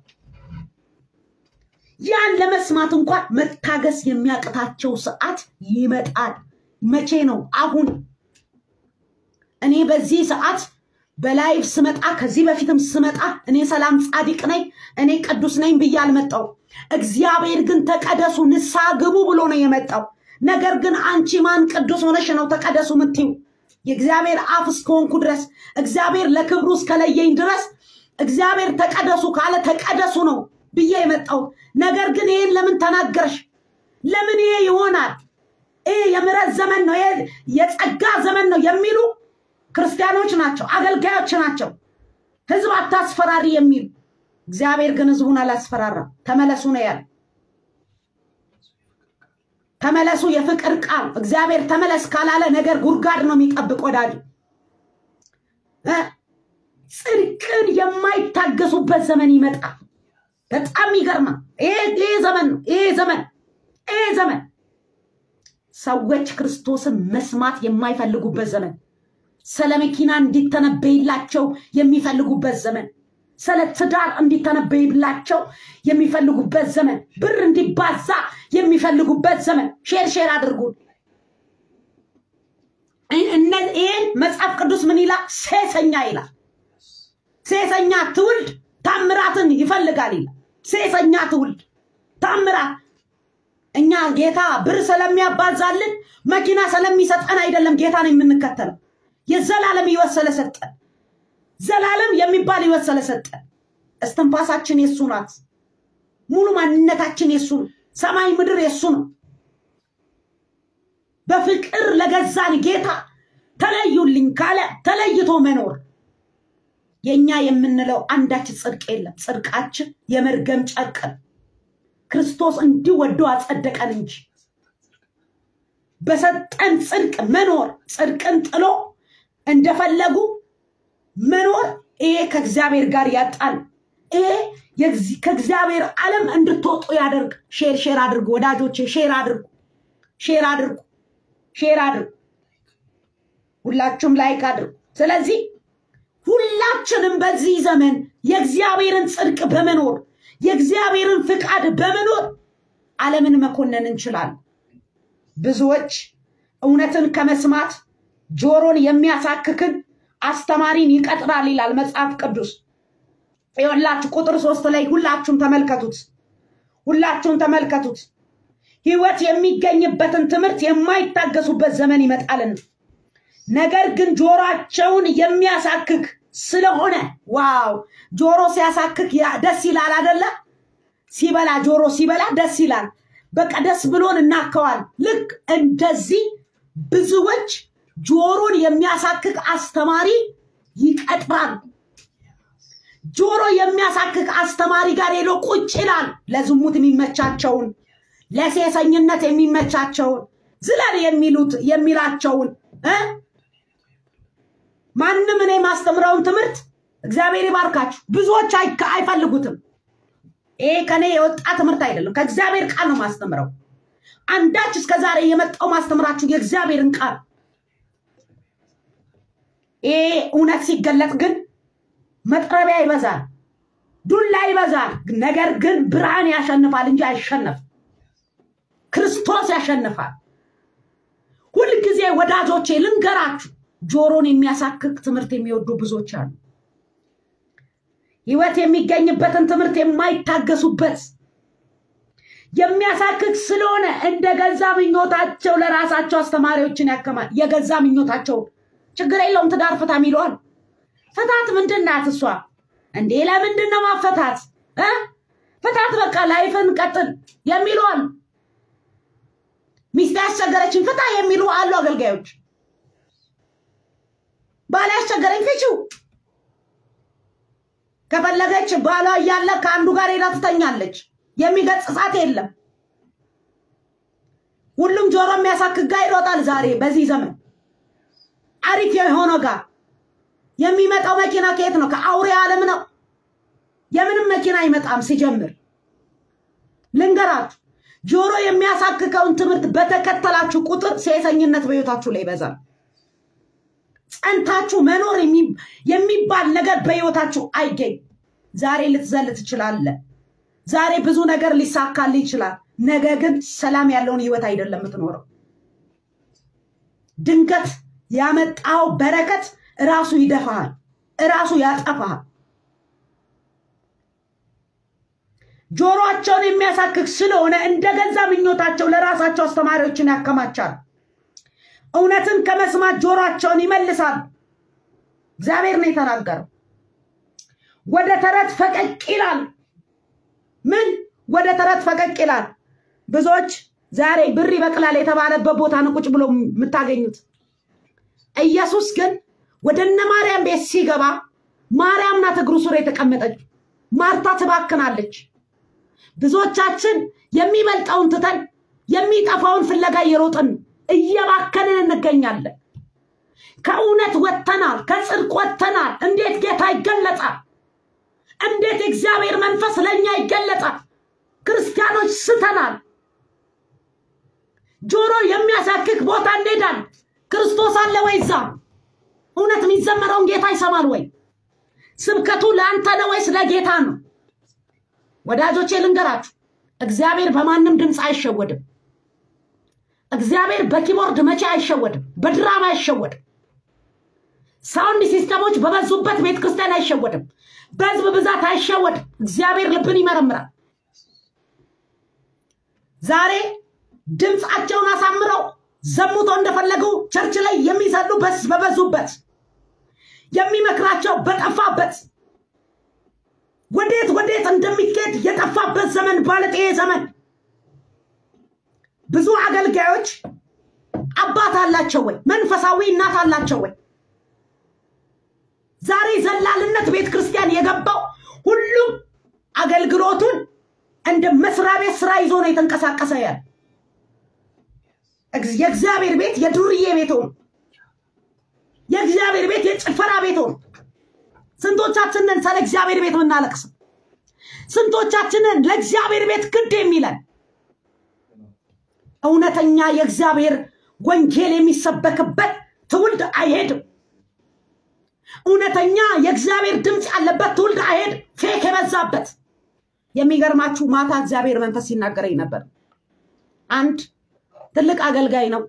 ያን ለመስማት እንኳን መታገስ የሚያቅታቸው ሰዓት ይመጣል። መቼ ነው? አሁን። እኔ በዚህ ሰዓት በላይቭ ስመጣ ከዚህ በፊትም ስመጣ እኔ ሰላም ጻድቅ ነኝ እኔ ቅዱስ ነኝ ብዬ አልመጣው። እግዚአብሔር ግን ተቀደሱ ንስሐ ግቡ ብሎ ነው የመጣው። ነገር ግን አንቺ ማን ቅዱስ ሆነሽ ነው ተቀደሱ ምትዩ? የእግዚአብሔር አፍ እስከሆንኩ ድረስ እግዚአብሔር ለክብሩ እስከለየኝ ድረስ እግዚአብሔር ተቀደሱ ካለ ተቀደሱ ነው ብዬ የመጣው። ነገር ግን ይህን ለምን ተናገርሽ? ለምን ይሄ ይሆናል? ይሄ የምሕረት ዘመን ነው፣ ይሄ የጸጋ ዘመን ነው የሚሉ ክርስቲያኖች ናቸው፣ አገልጋዮች ናቸው። ህዝብ አታስፈራሪ የሚሉ እግዚአብሔር ግን ህዝቡን አላስፈራራም። ተመለሱ ነው ያለ። ተመለሱ የፍቅር ቃል እግዚአብሔር ተመለስ ካላለ ነገር ጉድጓድ ነው የሚጠብቅ ወዳጅ። ጽድቅን የማይታገሱበት ዘመን ይመጣል። በጣም ይገርማል። ይሄ ዘመን ነው። ይሄ ዘመን ይሄ ዘመን ሰዎች ክርስቶስን መስማት የማይፈልጉበት ዘመን፣ ስለ መኪና እንዲተነበይላቸው የሚፈልጉበት ዘመን፣ ስለ ትዳር እንዲተነበይላቸው የሚፈልጉበት ዘመን፣ ብር እንዲባዛ የሚፈልጉበት ዘመን። ሼር ሼር አድርጉን። ይህን መጽሐፍ ቅዱስ ምን ይላል? ሴሰኛ ይላል። ሴሰኛ ትውልድ ታምራትን ይፈልጋል ይላል። ሴሰኛ ትውልድ ታምራት እኛ ጌታ ብር ስለሚያባዛልን መኪና ስለሚሰጠን አይደለም ጌታን የምንከተለው። የዘላለም ሕይወት ስለሰጠን ዘላለም የሚባል ሕይወት ስለሰጠን እስትንፋሳችን የሱ ናት። ሙሉ ማንነታችን የሱ ነው። ሰማይ ምድር የሱ ነው። በፍቅር ለገዛን ጌታ ተለዩልኝ ካለ ተለይቶ መኖር የእኛ የምንለው አንዳች ጽድቅ የለም። ጽድቃችን የመርገም ጨርቅ ነው። ክርስቶስ እንዲህ ወዶ አጸደቀን እንጂ በሰጠን ጽድቅ መኖር ጽድቅን ጥሎ እንደፈለጉ መኖር ይሄ ከእግዚአብሔር ጋር ያጣል። ይሄ ከእግዚአብሔር ዓለም እንድትወጡ ያደርግ። ሼር ሼር አድርጉ ወዳጆቼ፣ ሼር አድርጉ፣ ሼር አድርጉ፣ ሼር አድርጉ። ሁላችሁም ላይክ አድርጉ። ስለዚህ ሁላችንም በዚህ ዘመን የእግዚአብሔርን ጽድቅ በመኖር የእግዚአብሔርን ፍቃድ በመኖር ዓለምን መኮነን እንችላለን። ብዙዎች እውነትን ከመስማት ጆሮን የሚያሳክክን አስተማሪን ይቀጥራል ይላል መጽሐፍ ቅዱስ። ይኸውላችሁ ቁጥር ሶስት ላይ ሁላችሁም ተመልከቱት፣ ሁላችሁም ተመልከቱት። ሕይወት የሚገኝበትን ትምህርት የማይታገሱበት ዘመን ይመጣልና ነገር ግን ጆሮአቸውን የሚያሳክክ ስለሆነ ዋው ጆሮ ሲያሳክክ ደስ ይላል አደለ? ሲበላ ጆሮ ሲበላ ደስ ይላል። በቃ ደስ ብሎን እናከዋል። ልክ እንደዚህ ብዙዎች ጆሮን የሚያሳክክ አስተማሪ ይቀጥራል። ጆሮ የሚያሳክክ አስተማሪ ጋር ሄዶ ቁጭ ይላል። ለዝሙት የሚመቻቸውን ለሴሰኝነት የሚመቻቸውን ዝለል የሚሉት የሚላቸውን እ ማንም እኔ የማስተምረውን ትምህርት እግዚአብሔር ይባርካችሁ። ብዙዎች አይካ- አይፈልጉትም። ይሄ ከኔ የወጣ ትምህርት አይደለም፣ ከእግዚአብሔር ቃል ነው ማስተምረው። አንዳች እስከ ዛሬ የመጣው ማስተምራችሁ የእግዚአብሔርን ቃል ይሄ እውነት ሲገለጥ ግን መጥረቢያ ይበዛል፣ ዱላ ይበዛል። ነገር ግን ብርሃን ያሸንፋል እንጂ አይሸነፍም። ክርስቶስ ያሸንፋል። ሁልጊዜ ወዳጆቼ ልንገራችሁ፣ ጆሮን የሚያሳክክ ትምህርት የሚወዱ ብዙዎች አሉ። ህይወት የሚገኝበትን ትምህርት የማይታገሱበት የሚያሳክክ ስለሆነ እንደ ገዛ ምኞታቸው ለራሳቸው አስተማሪዎችን ያከማል። የገዛ ምኞታቸው ችግር የለውም ትዳር ፍታ ይለዋል። ፍታት ምንድን ናት እሷ እንዴ? ለምንድን ነው ማፈታት እ ፍታት በቃ ላይፍን ቀጥል የሚለዋል። ሚስት ያስቸገረችን ፍታ የሚሉ አሉ አገልጋዮች። ባል ያስቸገረኝ ፍቺው ከፈለገች ባሏ እያለ ከአንዱ ጋር ሄዳ ትተኛለች። የሚገጽጻት የለም። ሁሉም ጆሮ የሚያሳክክ ጋር ይሮጣል። ዛሬ በዚህ ዘመን አሪፍ የሆነው ጋር የሚመጣው መኪና ከየት ነው? ከአውሬ ዓለም ነው። የምንም መኪና አይመጣም። ሲጀምር ልንገራችሁ፣ ጆሮ የሚያሳክከውን ትምህርት በተከተላችሁ ቁጥር ሴሰኝነት በሕይወታችሁ ላይ ይበዛል። ጸንታችሁ መኖር የሚ- የሚባል ነገር በሕይወታችሁ አይገኝ። ዛሬ ልትዘል ትችላለህ። ዛሬ ብዙ ነገር ሊሳካልህ ይችላል። ነገ ግን ሰላም ያለውን ህይወት አይደለም የምትኖረው። ድንገት ያመጣው በረከት እራሱ ይደፋሃል፣ እራሱ ያጠፋሃል። ጆሮአቸውን የሚያሳክክ ስለሆነ እንደ ገዛ ምኞታቸው ለራሳቸው አስተማሪዎችን ያከማቻል። እውነትን ከመስማት ጆሮአቸውን ይመልሳል። እግዚአብሔር ነው የተናገረው። ወደ ተረት ፈቀቅ ይላል። ምን ወደ ተረት ፈቀቅ ይላል? ብዙዎች ዛሬ ብር ይበቅላል የተባለበት ቦታ ነው ቁጭ ብሎ የምታገኙት። ኢየሱስ ግን ወደ እነ ማርያም ቤት ሲገባ ማርያም ናት እግሩ ስር የተቀመጠች። ማርታ ትባክናለች። ብዙዎቻችን የሚበልጠውን ትተን የሚጠፋውን ፍለጋ እየሮጥን እየባከንን እንገኛለን። ከእውነት ወጥተናል፣ ከጽድቅ ወጥተናል። እንዴት ጌታ ይገለጣል? እንዴት የእግዚአብሔር መንፈስ ለእኛ ይገለጣል? ክርስቲያኖች ስተናል። ጆሮ የሚያሳክክ ቦታ እንሄዳል። ክርስቶስ አለ ወይ እዛ? እውነት የሚዘመረውን ጌታ ይሰማል ወይ? ስብከቱ ለአንተ ነው ወይስ ለጌታ ነው? ወዳጆቼ ልንገራችሁ፣ እግዚአብሔር በማንም ድምፅ አይሸወድም። እግዚአብሔር በኪቦርድ መቼ አይሸወድም፣ በድራማ አይሸወድም። ሳውንድ ሲስተሞች በበዙበት ቤተ ክርስቲያን አይሸወድም፣ በህዝብ ብዛት አይሸወድም። እግዚአብሔር ልብን ይመረምራል። ዛሬ ድምፃቸውን አሳምረው ዘሙቶ እንደፈለጉ ቸርች ላይ የሚሰሉ በስ- በበዙበት የሚመክራቸው በጠፋበት ወዴት ወዴት እንደሚካሄድ የጠፋበት ዘመን ባለጤ ዘመን ብዙ አገልጋዮች አባት አላቸው ወይ? መንፈሳዊ እናት አላቸው ወይ? ዛሬ ዘላልነት ቤተ ክርስቲያን የገባው ሁሉም አገልግሎቱን እንደ መስሪያ ቤት ስራ ይዞ ነው የተንቀሳቀሰ ያለ። እግዝ- የእግዚአብሔር ቤት የዱርዬ ቤት ሆኖ የእግዚአብሔር ቤት የጭፈራ ቤት ሆኖ ስንቶቻችንን ስለ እግዚአብሔር ቤት ምናለቅስ? ስንቶቻችንን ለእግዚአብሔር ቤት ግድ የሚለን እውነተኛ የእግዚአብሔር ወንጌል የሚሰበክበት ትውልድ አይሄድም። እውነተኛ የእግዚአብሔር ድምፅ ያለበት ትውልድ አይሄድም። ፌክ የበዛበት የሚገርማችሁ ማታ እግዚአብሔር መንፈስ ሲናገረኝ ነበር። አንድ ትልቅ አገልጋይ ነው።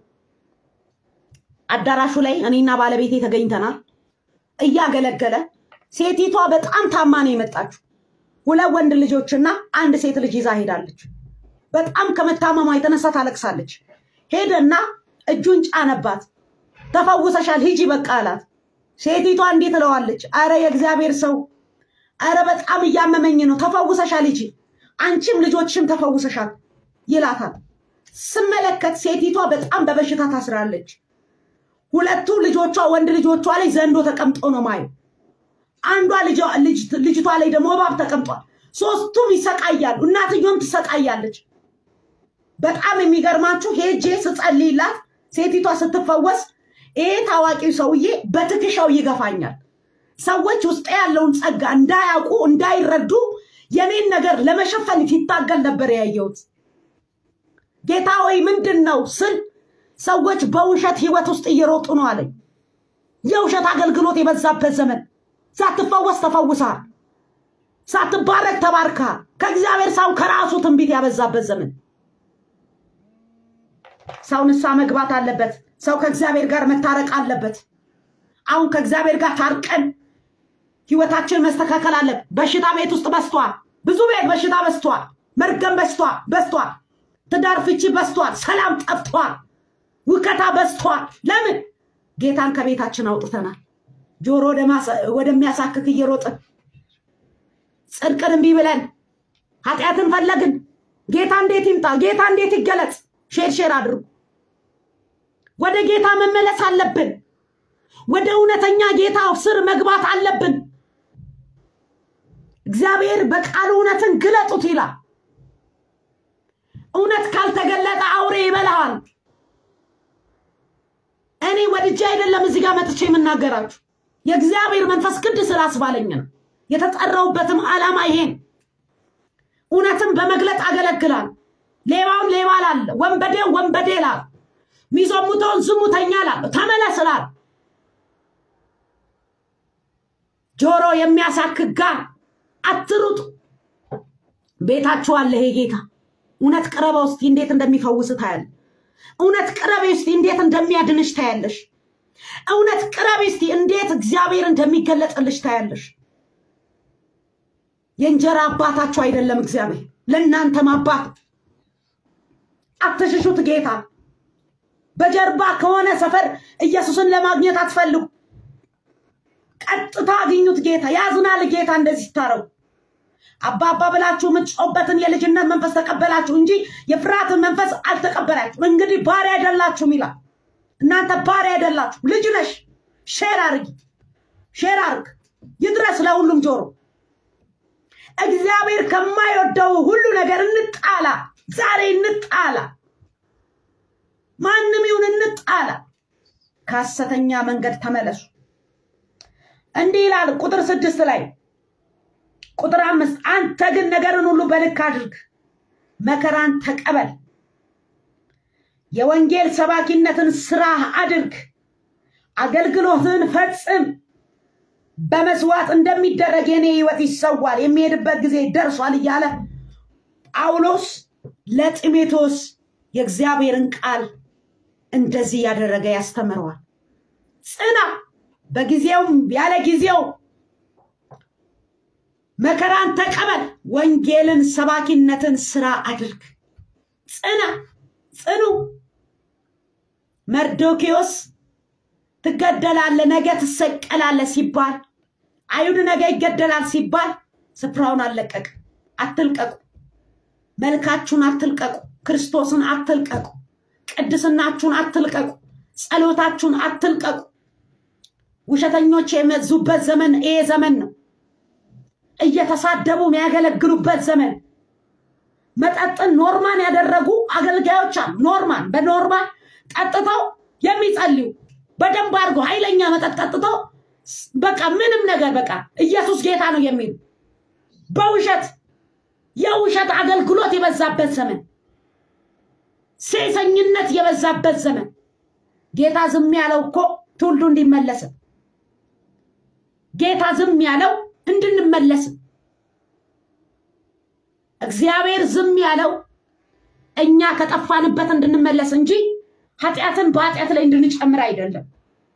አዳራሹ ላይ እኔና ባለቤቴ ተገኝተናል። እያገለገለ ሴቲቷ በጣም ታማ ነው የመጣችው። ሁለት ወንድ ልጆችና አንድ ሴት ልጅ ይዛ ሄዳለች። በጣም ከመታመሟ የተነሳ ታለቅሳለች። ሄደና እጁን ጫነባት። ተፈውሰሻል፣ ሂጂ በቃ አላት። ሴቲቷ እንዲህ ትለዋለች፣ አረ የእግዚአብሔር ሰው፣ አረ በጣም እያመመኝ ነው፣ ተፈውሰሻል፣ ሂጂ፣ አንቺም ልጆችሽም ተፈውሰሻል ይላታል። ስመለከት ሴቲቷ በጣም በበሽታ ታስራለች። ሁለቱ ልጆቿ ወንድ ልጆቿ ላይ ዘንዶ ተቀምጦ ነው ማየው። አንዷ ልጅቷ ላይ ደግሞ እባብ ተቀምጧል። ሶስቱም ይሰቃያሉ። እናትዮም ትሰቃያለች። በጣም የሚገርማችሁ ሄጄ ስጸልይላት ሴቲቷ ስትፈወስ ይሄ ታዋቂው ሰውዬ በትከሻው ይገፋኛል። ሰዎች ውስጥ ያለውን ጸጋ እንዳያውቁ እንዳይረዱ የኔን ነገር ለመሸፈን ሲታገል ነበር ያየሁት። ጌታ ወይ ምንድን ነው ስል ሰዎች በውሸት ህይወት ውስጥ እየሮጡ ነው አለኝ። የውሸት አገልግሎት የበዛበት ዘመን፣ ሳትፈወስ ተፈውሰሃል፣ ሳትባረክ ተባርከሃል። ከእግዚአብሔር ሰው ከራሱ ትንቢት ያበዛበት ዘመን። ሰው ንስሐ መግባት አለበት። ሰው ከእግዚአብሔር ጋር መታረቅ አለበት። አሁን ከእግዚአብሔር ጋር ታርቀን ህይወታችን መስተካከል አለ። በሽታ ቤት ውስጥ በስቷል። ብዙ ቤት በሽታ በስቷል። መርገም በስቷል በስቷል። ትዳር ፍቺ በስቷል። ሰላም ጠፍቷል። ውከታ በስቷል። ለምን? ጌታን ከቤታችን አውጥተናል። ጆሮ ወደሚያሳክክ እየሮጥን ጽድቅን እምቢ ብለን ኃጢአትን ፈለግን። ጌታ እንዴት ይምጣ? ጌታ እንዴት ይገለጽ? ሼር ሼር አድርጉ። ወደ ጌታ መመለስ አለብን። ወደ እውነተኛ ጌታ ስር መግባት አለብን። እግዚአብሔር በቃሉ እውነትን ግለጡት ይላል። እውነት ካልተገለጠ አውሬ ይበላሃል። እኔ ወድጄ አይደለም እዚህ ጋር መጥቼ የምናገራችሁ የእግዚአብሔር መንፈስ ግድ ስላስባለኝ ነው። የተጠራውበትም ዓላማ ይሄን እውነትን በመግለጥ አገለግላል። ሌባውን ሌባ ላለ፣ ወንበዴውን ወንበዴ ላል፣ ሚዘሙተውን ዝሙተኛ ላለ ተመለስ ላል ጆሮ የሚያሳክክ ጋር አትሩጡ። ቤታችሁ አለ ይሄ ጌታ። እውነት ቅረበ ውስጥ እንዴት እንደሚፈውስ ታያለ። እውነት ቅረቤ ውስጥ እንዴት እንደሚያድንሽ ታያለሽ። እውነት ቅረቤ ውስጥ እንዴት እግዚአብሔር እንደሚገለጥልሽ ታያለሽ። የእንጀራ አባታችሁ አይደለም እግዚአብሔር፣ ለእናንተም አባት። አትሽሹት ጌታ። በጀርባ ከሆነ ሰፈር ኢየሱስን ለማግኘት አትፈልጉ። ቀጥታ አግኙት ጌታ። ያዝናል ጌታ እንደዚህ ስታረጉ። አባባ ብላችሁ የምትጮበትን የልጅነት መንፈስ ተቀበላችሁ እንጂ የፍርሃትን መንፈስ አልተቀበላችሁ። እንግዲህ ባሪያ አይደላችሁም ይላል። እናንተ ባሪያ አይደላችሁ፣ ልጅ ነሽ። ሼር አርጊ፣ ሼር አርግ፣ ይድረስ ለሁሉም ጆሮ። እግዚአብሔር ከማይወደው ሁሉ ነገር እንጣላ፣ ዛሬ እንጣላ፣ ማንም ይሁን እንጣላ። ከሐሰተኛ መንገድ ተመለሱ። እንዲህ ይላል ቁጥር ስድስት ላይ ቁጥር አምስት አንተ ግን ነገርን ሁሉ በልክ አድርግ፣ መከራን ተቀበል፣ የወንጌል ሰባኪነትን ስራ አድርግ፣ አገልግሎትን ፈጽም። በመስዋዕት እንደሚደረግ የኔ ህይወት ይሰዋል፣ የሚሄድበት ጊዜ ደርሷል እያለ ጳውሎስ ለጢሞቴዎስ የእግዚአብሔርን ቃል እንደዚህ ያደረገ ያስተምረዋል። ጽና፣ በጊዜውም ያለ ጊዜው መከራን ተቀበል፣ ወንጌልን ሰባኪነትን ስራ አድርግ። ጽና፣ ጽኑ። መርዶኪዎስ ትገደላለ፣ ነገ ትሰቀላለ ሲባል አይሁድ ነገ ይገደላል ሲባል ስፍራውን አልለቀቅ። አትልቀቁ፣ መልካችሁን አትልቀቁ፣ ክርስቶስን አትልቀቁ፣ ቅድስናችሁን አትልቀቁ፣ ጸሎታችሁን አትልቀቁ። ውሸተኞች የመዙበት ዘመን ይሄ ዘመን ነው። እየተሳደቡ የሚያገለግሉበት ዘመን መጠጥን ኖርማን ያደረጉ አገልጋዮች አሉ። ኖርማን በኖርማን ጠጥተው የሚጸልዩ በደንብ አድርጎ ኃይለኛ መጠጥ ጠጥተው በቃ ምንም ነገር በቃ ኢየሱስ ጌታ ነው የሚሉ በውሸት የውሸት አገልግሎት የበዛበት ዘመን፣ ሴሰኝነት የበዛበት ዘመን። ጌታ ዝም ያለው እኮ ትውልዱ እንዲመለስ ጌታ ዝም ያለው እንድንመለስ እግዚአብሔር ዝም ያለው እኛ ከጠፋንበት እንድንመለስ እንጂ ኃጢአትን በኃጢአት ላይ እንድንጨምር አይደለም።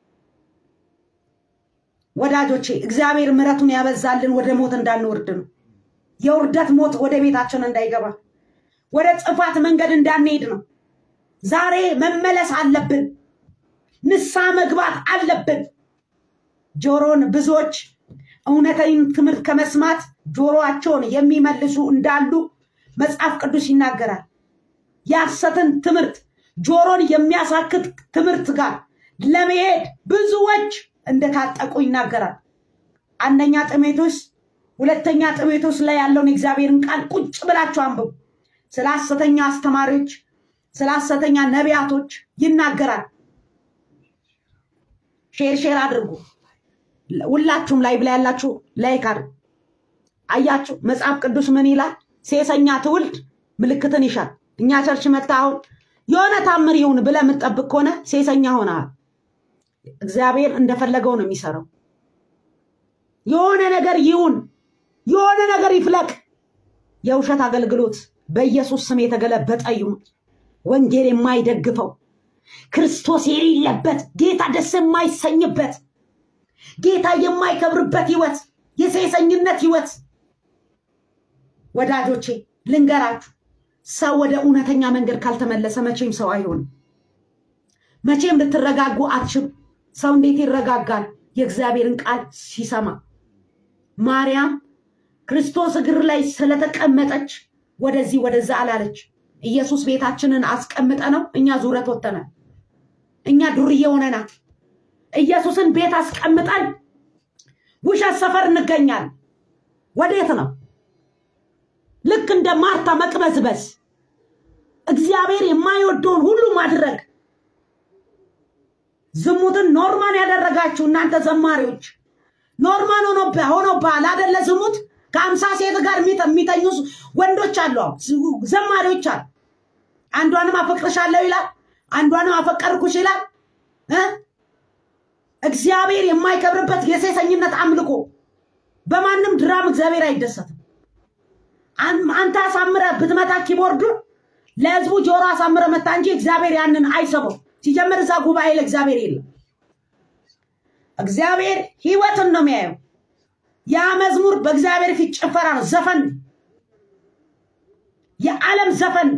ወዳጆቼ እግዚአብሔር ምሕረቱን ያበዛልን ወደ ሞት እንዳንወርድ ነው። የውርደት ሞት ወደ ቤታችን እንዳይገባ፣ ወደ ጥፋት መንገድ እንዳንሄድ ነው። ዛሬ መመለስ አለብን። ንስሐ መግባት አለብን። ጆሮን ብዙዎች እውነተኛ ትምህርት ከመስማት ጆሮአቸውን የሚመልሱ እንዳሉ መጽሐፍ ቅዱስ ይናገራል። የሐሰትን ትምህርት ጆሮን የሚያሳክት ትምህርት ጋር ለመሄድ ብዙዎች እንደታጠቁ ይናገራል። አንደኛ ጢሞቴዎስ ሁለተኛ ጢሞቴዎስ ላይ ያለውን የእግዚአብሔርን ቃል ቁጭ ብላችሁ አንብቡ። ስለ ሐሰተኛ አስተማሪዎች፣ ስለ ሐሰተኛ ነቢያቶች ይናገራል። ሼር ሼር አድርጉ። ሁላችሁም ላይ ብላ ያላችሁ ላይክ አድርጉ። አያችሁ መጽሐፍ ቅዱስ ምን ይላል? ሴሰኛ ትውልድ ምልክትን ይሻል። እኛ ቸርች መጣ አሁን የሆነ ታምር ይሁን ብለህ የምትጠብቅ ከሆነ ሴሰኛ ሆነሃል። እግዚአብሔር እንደፈለገው ነው የሚሰራው። የሆነ ነገር ይሁን፣ የሆነ ነገር ይፍለቅ። የውሸት አገልግሎት በኢየሱስ ስም የተገለበጠ ይሁን። ወንጌል የማይደግፈው ክርስቶስ የሌለበት ጌታ ደስ የማይሰኝበት ጌታ የማይከብርበት ህይወት፣ የሴሰኝነት ህይወት። ወዳጆቼ ልንገራችሁ፣ ሰው ወደ እውነተኛ መንገድ ካልተመለሰ መቼም ሰው አይሆንም። መቼም ልትረጋጉ አትችሉ። ሰው እንዴት ይረጋጋል? የእግዚአብሔርን ቃል ሲሰማ። ማርያም ክርስቶስ እግር ላይ ስለተቀመጠች ወደዚህ ወደዛ አላለች። ኢየሱስ ቤታችንን አስቀምጠ ነው እኛ ዙረት ወጥተናል። እኛ ዱርዬ ሆነናል። ኢየሱስን ቤት አስቀምጠን ውሸት ሰፈር እንገኛለን። ወዴት ነው? ልክ እንደ ማርታ መቅበዝበዝ፣ እግዚአብሔር የማይወደውን ሁሉ ማድረግ። ዝሙትን ኖርማን ያደረጋችሁ እናንተ ዘማሪዎች ኖርማን ሆኖብሃል አደለ? ዝሙት ከአምሳ ሴት ጋር የሚተኙ ወንዶች አሉ፣ ዘማሪዎች አሉ። አንዷንም አፈቅርሻለሁ ይላል፣ አንዷንም አፈቀርኩሽ ይላል። እግዚአብሔር የማይከብርበት የሴሰኝነት አምልኮ። በማንም ድራም እግዚአብሔር አይደሰትም። አንተ አሳምረ ብትመታ ኪቦርዱን ለህዝቡ ጆሮ አሳምረ መታ እንጂ እግዚአብሔር ያንን አይሰበው። ሲጀምር እዛ ጉባኤ ለእግዚአብሔር የለም። እግዚአብሔር ህይወትን ነው የሚያየው። ያ መዝሙር በእግዚአብሔር ፊት ጭፈራ ነው፣ ዘፈን፣ የዓለም ዘፈን።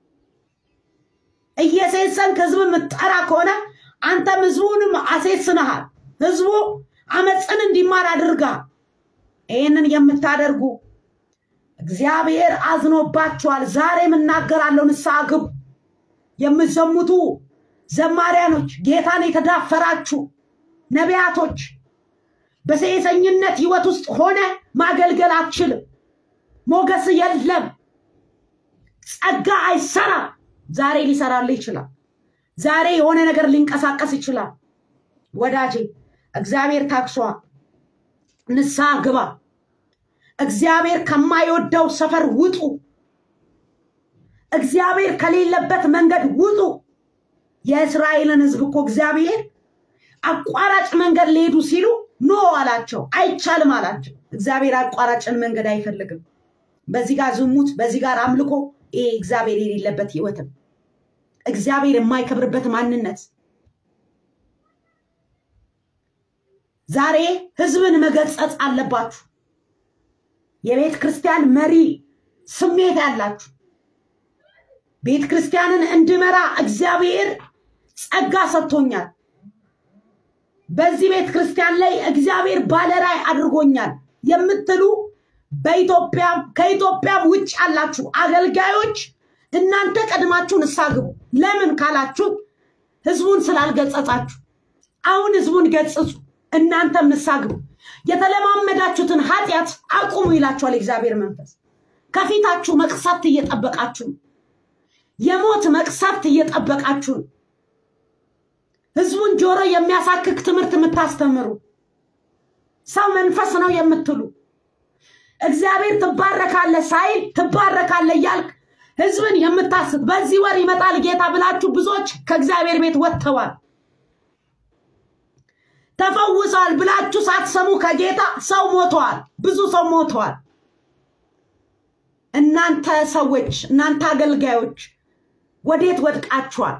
እየሴሰንክ ህዝብ የምትጠራ ከሆነ አንተም ህዝቡንም አሴስንሃል። ህዝቡ አመፅን እንዲማር አድርጋል። ይህንን የምታደርጉ እግዚአብሔር አዝኖባችኋል። ዛሬም እናገራለሁ፣ ንስሐ ግቡ። የምትዘሙቱ ዘማሪያኖች፣ ጌታን የተዳፈራችሁ ነቢያቶች፣ በሴሰኝነት ህይወት ውስጥ ሆነ ማገልገል አትችልም። ሞገስ የለም። ጸጋ አይሰራም። ዛሬ ሊሰራልህ ይችላል። ዛሬ የሆነ ነገር ሊንቀሳቀስ ይችላል። ወዳጄ እግዚአብሔር ታክሷል። ንስሐ ግባ። እግዚአብሔር ከማይወደው ሰፈር ውጡ። እግዚአብሔር ከሌለበት መንገድ ውጡ። የእስራኤልን ህዝብ እኮ እግዚአብሔር አቋራጭ መንገድ ሊሄዱ ሲሉ ኖ አላቸው፣ አይቻልም አላቸው። እግዚአብሔር አቋራጭን መንገድ አይፈልግም። በዚህ ጋር ዝሙት፣ በዚህ ጋር አምልኮ፣ ይሄ እግዚአብሔር የሌለበት ህይወትም እግዚአብሔር የማይከብርበት ማንነት ዛሬ ህዝብን መገጸጽ አለባችሁ። የቤተ ክርስቲያን መሪ ስሜት ያላችሁ ቤተ ክርስቲያንን እንድመራ እግዚአብሔር ጸጋ ሰጥቶኛል። በዚህ ቤተ ክርስቲያን ላይ እግዚአብሔር ባለራይ አድርጎኛል የምትሉ በኢትዮጵያ ከኢትዮጵያም ውጭ ያላችሁ አገልጋዮች እናንተ ቀድማችሁ ንስሐ ግቡ። ለምን ካላችሁ ህዝቡን ስላልገጸጻችሁ። አሁን ህዝቡን ገጽጹ፣ እናንተም ንስሐ ግቡ። የተለማመዳችሁትን ኃጢአት አቁሙ ይላችኋል የእግዚአብሔር መንፈስ። ከፊታችሁ መቅሰፍት እየጠበቃችሁ ነው። የሞት መቅሰፍት እየጠበቃችሁ ነው። ህዝቡን ጆሮ የሚያሳክክ ትምህርት የምታስተምሩ ሰው መንፈስ ነው የምትሉ እግዚአብሔር ትባረካለ ሳይል ትባረካለ እያልክ ህዝብን የምታስብ በዚህ ወር ይመጣል ጌታ ብላችሁ ብዙዎች ከእግዚአብሔር ቤት ወጥተዋል። ተፈውሰዋል ብላችሁ ሳትሰሙ ከጌታ ሰው ሞተዋል። ብዙ ሰው ሞተዋል። እናንተ ሰዎች፣ እናንተ አገልጋዮች ወዴት ወድቃችኋል?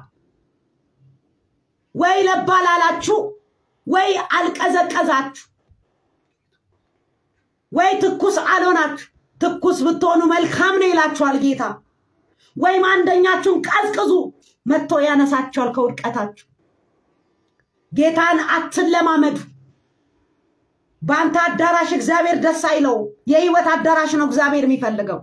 ወይ ለባል አላችሁ፣ ወይ አልቀዘቀዛችሁ፣ ወይ ትኩስ አልሆናችሁ። ትኩስ ብትሆኑ መልካም ነው ይላችኋል ጌታ። ወይም አንደኛችሁን ቀዝቅዙ፣ መጥቶ ያነሳችኋል ከውድቀታችሁ። ጌታን አትለማመዱ። በአንተ አዳራሽ እግዚአብሔር ደስ አይለው። የህይወት አዳራሽ ነው እግዚአብሔር የሚፈልገው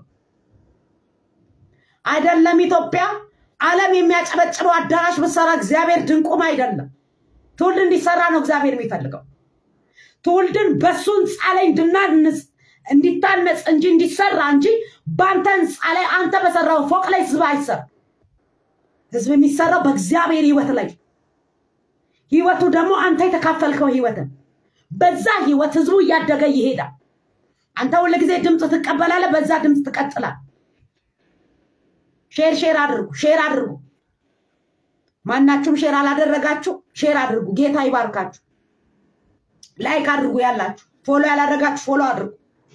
አይደለም። ኢትዮጵያ ዓለም የሚያጨበጭበው አዳራሽ ብትሰራ እግዚአብሔር ድንቁም አይደለም። ትውልድ እንዲሰራ ነው እግዚአብሔር የሚፈልገው። ትውልድን በሱ ህንፃ ላይ እንድናንጽ እንዲታነጽ እንጂ እንዲሰራ እንጂ በአንተ ህንፃ ላይ አንተ በሰራው ፎቅ ላይ ህዝብ አይሰራ። ህዝብ የሚሰራው በእግዚአብሔር ህይወት ላይ ህይወቱ ደግሞ አንተ የተካፈልከው ህይወትን በዛ ህይወት ህዝቡ እያደገ ይሄዳል። አንተ ሁል ጊዜ ድምፅ ትቀበላለህ፣ በዛ ድምፅ ትቀጥላል። ሼር ሼር አድርጉ፣ ሼር አድርጉ። ማናችሁም ሼር አላደረጋችሁ ሼር አድርጉ። ጌታ ይባርካችሁ። ላይክ አድርጉ። ያላችሁ ፎሎ ያላደረጋችሁ ፎሎ አድርጉ።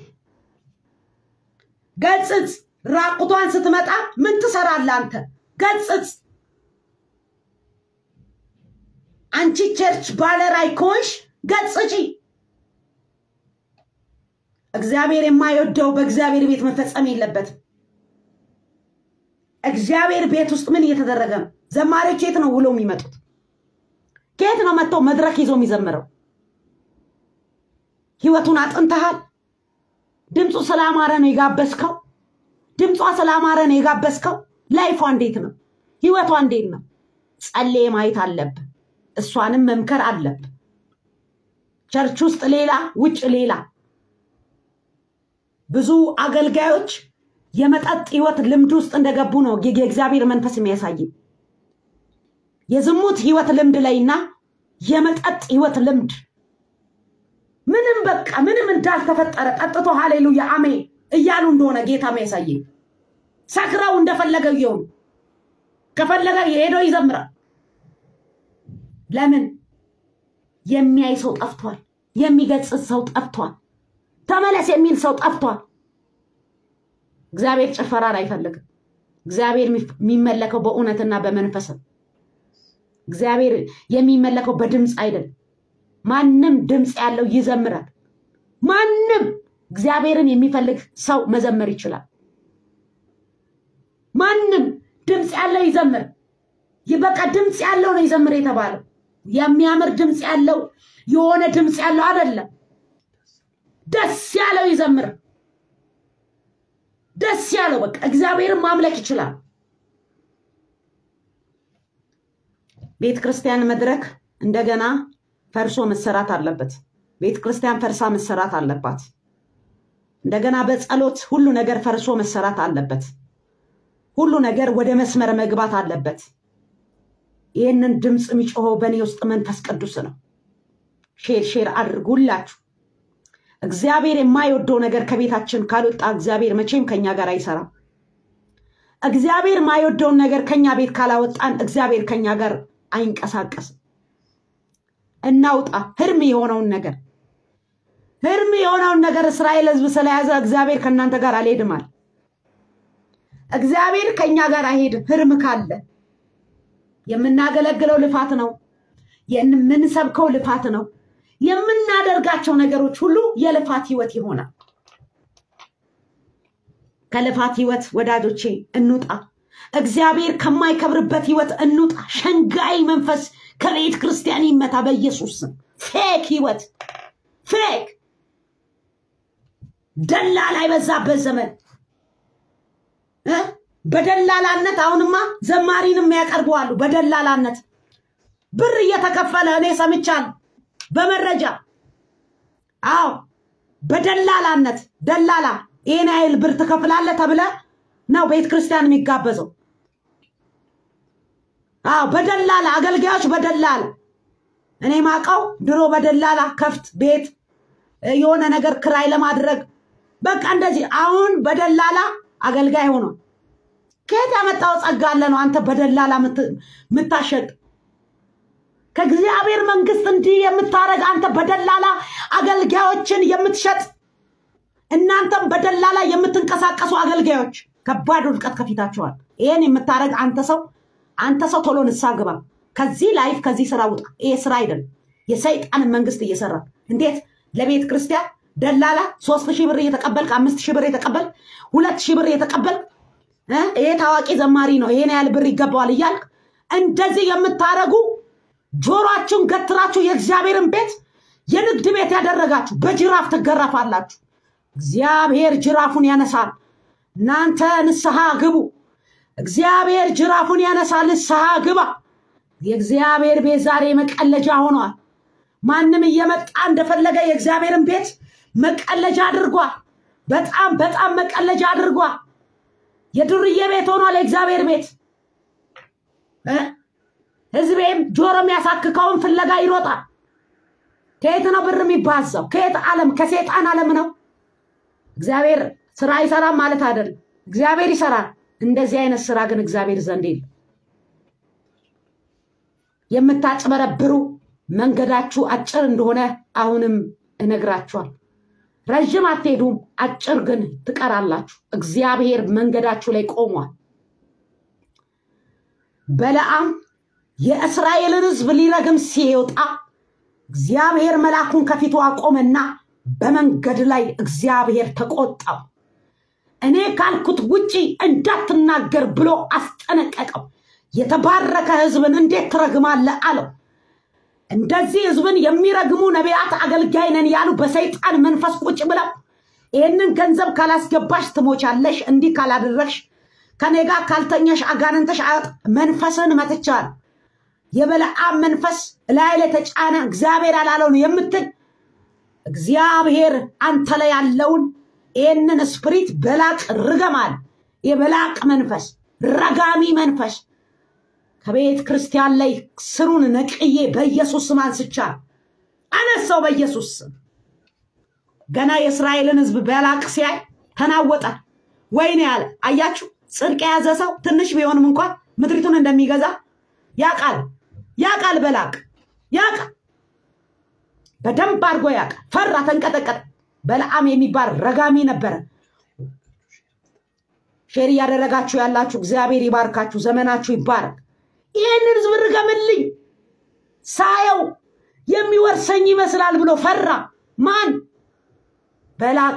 ገጽጽ። ራቁቷን ስትመጣ ምን ትሰራለህ አንተ? ገጽጽ። አንቺ ቸርች ባለራዕይ ከሆንሽ ገጽጪ። እግዚአብሔር የማይወደው በእግዚአብሔር ቤት መፈጸም የለበትም። እግዚአብሔር ቤት ውስጥ ምን እየተደረገ ነው? ዘማሪዎች የት ነው ውለው የሚመጡት? ከየት ነው መጥተው መድረክ ይዞ የሚዘምረው? ህይወቱን አጥንተሃል። ድምፁ ስላማረ ነው የጋበዝከው። ድምጿ ስላማረ ነው የጋበዝከው። ላይፏ እንዴት ነው? ህይወቷ እንዴት ነው? ጸልዬ ማየት አለብህ። እሷንም መምከር አለብህ። ቸርች ውስጥ ሌላ፣ ውጭ ሌላ። ብዙ አገልጋዮች የመጠጥ ህይወት ልምድ ውስጥ እንደገቡ ነው የእግዚአብሔር መንፈስ የሚያሳይ። የዝሙት ህይወት ልምድ ላይና የመጠጥ ህይወት ልምድ ምንም በቃ ምንም እንዳልተፈጠረ ጠጥቶ ሃሌሉያ አሜን እያሉ እንደሆነ ጌታ የሚያሳይ ሰክረው እንደፈለገ እየሆኑ ከፈለገ ሄዶ ይዘምራል። ለምን የሚያይ ሰው ጠፍቷል። የሚገጽት ሰው ጠፍቷል። ተመለስ የሚል ሰው ጠፍቷል። እግዚአብሔር ጭፈራን አይፈልግም። እግዚአብሔር የሚመለከው በእውነትና በመንፈስ ነው። እግዚአብሔር የሚመለከው በድምፅ አይደለም። ማንም ድምፅ ያለው ይዘምራል። ማንም እግዚአብሔርን የሚፈልግ ሰው መዘመር ይችላል። ማንም ድምፅ ያለው ይዘምር። በቃ ድምፅ ያለው ነው ይዘምር የተባለው። የሚያምር ድምፅ ያለው የሆነ ድምፅ ያለው አይደለም። ደስ ያለው ይዘምር። ደስ ያለው በቃ እግዚአብሔርን ማምለክ ይችላል። ቤተ ክርስቲያን መድረክ እንደገና ፈርሶ መሰራት አለበት። ቤተ ክርስቲያን ፈርሳ መሰራት አለባት። እንደገና በጸሎት ሁሉ ነገር ፈርሶ መሰራት አለበት። ሁሉ ነገር ወደ መስመር መግባት አለበት። ይህንን ድምፅ የሚጮኸው በእኔ ውስጥ መንፈስ ቅዱስ ነው። ሼር ሼር አድርጉላችሁ። እግዚአብሔር የማይወደው ነገር ከቤታችን ካልወጣ እግዚአብሔር መቼም ከኛ ጋር አይሰራም። እግዚአብሔር የማይወደውን ነገር ከኛ ቤት ካላወጣን እግዚአብሔር ከኛ ጋር አይንቀሳቀስም። እናውጣ ህርም የሆነውን ነገር ህርም የሆነውን ነገር እስራኤል ህዝብ ስለያዘ እግዚአብሔር ከእናንተ ጋር አልሄድማል። እግዚአብሔር ከኛ ጋር አይሄድም። ህርም ካለ የምናገለግለው ልፋት ነው። የምንሰብከው ልፋት ነው። የምናደርጋቸው ነገሮች ሁሉ የልፋት ህይወት ይሆናል። ከልፋት ህይወት ወዳጆቼ እንውጣ። እግዚአብሔር ከማይከብርበት ህይወት እንውጣ። ሸንጋይ መንፈስ ከቤተ ክርስቲያን ይመታ በኢየሱስ ስም። ፌክ ህይወት ፌክ ደላላ የበዛበት ዘመን እ በደላላነት አሁንማ ዘማሪንም ያቀርበዋሉ። በደላላነት ብር እየተከፈለ እኔ ሰምቻለሁ በመረጃ አዎ፣ በደላላነት ደላላ ይህን ያህል ብር ትከፍላለህ ተብለ ነው ቤተ ክርስቲያን የሚጋበዘው። አዎ፣ በደላላ አገልጋዮች በደላላ እኔ ማቀው ድሮ በደላላ ከፍት ቤት የሆነ ነገር ክራይ ለማድረግ በቃ እንደዚህ። አሁን በደላላ አገልጋይ ሆኗል። ከየት ያመጣው ጸጋ አለ ነው አንተ በደላላ የምታሸጥ? ከእግዚአብሔር መንግስት እንዲህ የምታደርግ አንተ በደላላ አገልጋዮችን የምትሸጥ እናንተም በደላላ የምትንቀሳቀሱ አገልጋዮች ከባድ ውድቀት ከፊታቸዋል። ይህን የምታደርግ አንተ ሰው አንተ ሰው ቶሎ ንስሐ ግባ። ከዚህ ላይፍ ከዚህ ስራ ውጣ። ይሄ ስራ አይደለም። የሰይጣንን መንግስት እየሰራ እንዴት ለቤተ ክርስቲያን ደላላ ሶስት ሺህ ብር እየተቀበልክ አምስት ሺህ ብር እየተቀበልክ ሁለት ሺህ ብር እየተቀበልክ ይሄ ታዋቂ ዘማሪ ነው ይሄን ያህል ብር ይገባዋል እያልክ እንደዚህ የምታደርጉ ጆሮአችሁን ገትራችሁ የእግዚአብሔርን ቤት የንግድ ቤት ያደረጋችሁ በጅራፍ ትገረፋላችሁ። እግዚአብሔር ጅራፉን ያነሳል። እናንተ ንስሐ ግቡ። እግዚአብሔር ጅራፉን ያነሳል። ንስሐ ግባ። የእግዚአብሔር ቤት ዛሬ መቀለጃ ሆኗል። ማንም እየመጣ እንደፈለገ የእግዚአብሔርን ቤት መቀለጃ አድርጓል። በጣም በጣም መቀለጃ አድርጓል። የዱርዬ ቤት ሆኗል የእግዚአብሔር ቤት። እ? ህዝቤም ጆሮ የሚያሳክከውን ፍለጋ ይሮጣል። ከየት ነው ብር የሚባዛው? ከየት ዓለም? ከሴጣን ዓለም ነው። እግዚአብሔር ስራ አይሰራም ማለት አይደለም። እግዚአብሔር ይሰራል። እንደዚህ አይነት ስራ ግን እግዚአብሔር ዘንድ የለም። የምታጭበረብሩ መንገዳችሁ አጭር እንደሆነ አሁንም እነግራችኋል። ረዥም አትሄዱም፣ አጭር ግን ትቀራላችሁ። እግዚአብሔር መንገዳችሁ ላይ ቆሟል። በለዓም የእስራኤልን ሕዝብ ሊረግም ሲወጣ እግዚአብሔር መልአኩን ከፊቱ አቆመና በመንገድ ላይ እግዚአብሔር ተቆጣው። እኔ ካልኩት ውጪ እንዳትናገር ብሎ አስጠነቀቀው። የተባረከ ሕዝብን እንዴት ትረግማለህ አለው። እንደዚህ ሕዝብን የሚረግሙ ነቢያት አገልጋይ ነን ያሉ በሰይጣን መንፈስ ቁጭ ብለው ይህንን ገንዘብ ካላስገባሽ ትሞቻለሽ፣ እንዲህ ካላደረግሽ ከኔ ጋር ካልተኛሽ አጋንንተሽ አያወጥ መንፈስን መትቻል። የበለዓም መንፈስ ላይ ላይ ተጫነ፣ እግዚአብሔር ያላለውን የምትል እግዚአብሔር አንተ ላይ ያለውን ይህንን ስፕሪት በላቅ ርገማል። የበላቅ መንፈስ ረጋሚ መንፈስ ከቤተ ክርስቲያን ላይ ስሩን ነቅዬ በኢየሱስ ስም አንስቻል አነሳው። በኢየሱስ ስም ገና የእስራኤልን ህዝብ በላቅ ሲያይ ተናወጠ። ወይኔ ያለ አያችሁ፣ ጽድቅ የያዘ ሰው ትንሽ ቢሆንም እንኳን ምድሪቱን እንደሚገዛ ያቃል ያቃል። በላቅ ያቃል፣ በደንብ አድርጎ ያቃል። ፈራ፣ ተንቀጠቀጠ። በለዓም የሚባል ረጋሚ ነበረ። ሼር እያደረጋችሁ ያላችሁ እግዚአብሔር ይባርካችሁ፣ ዘመናችሁ ይባረክ። ይህንን ህዝብ ርገምልኝ ሳየው የሚወርሰኝ ይመስላል ብሎ ፈራ። ማን? በላቅ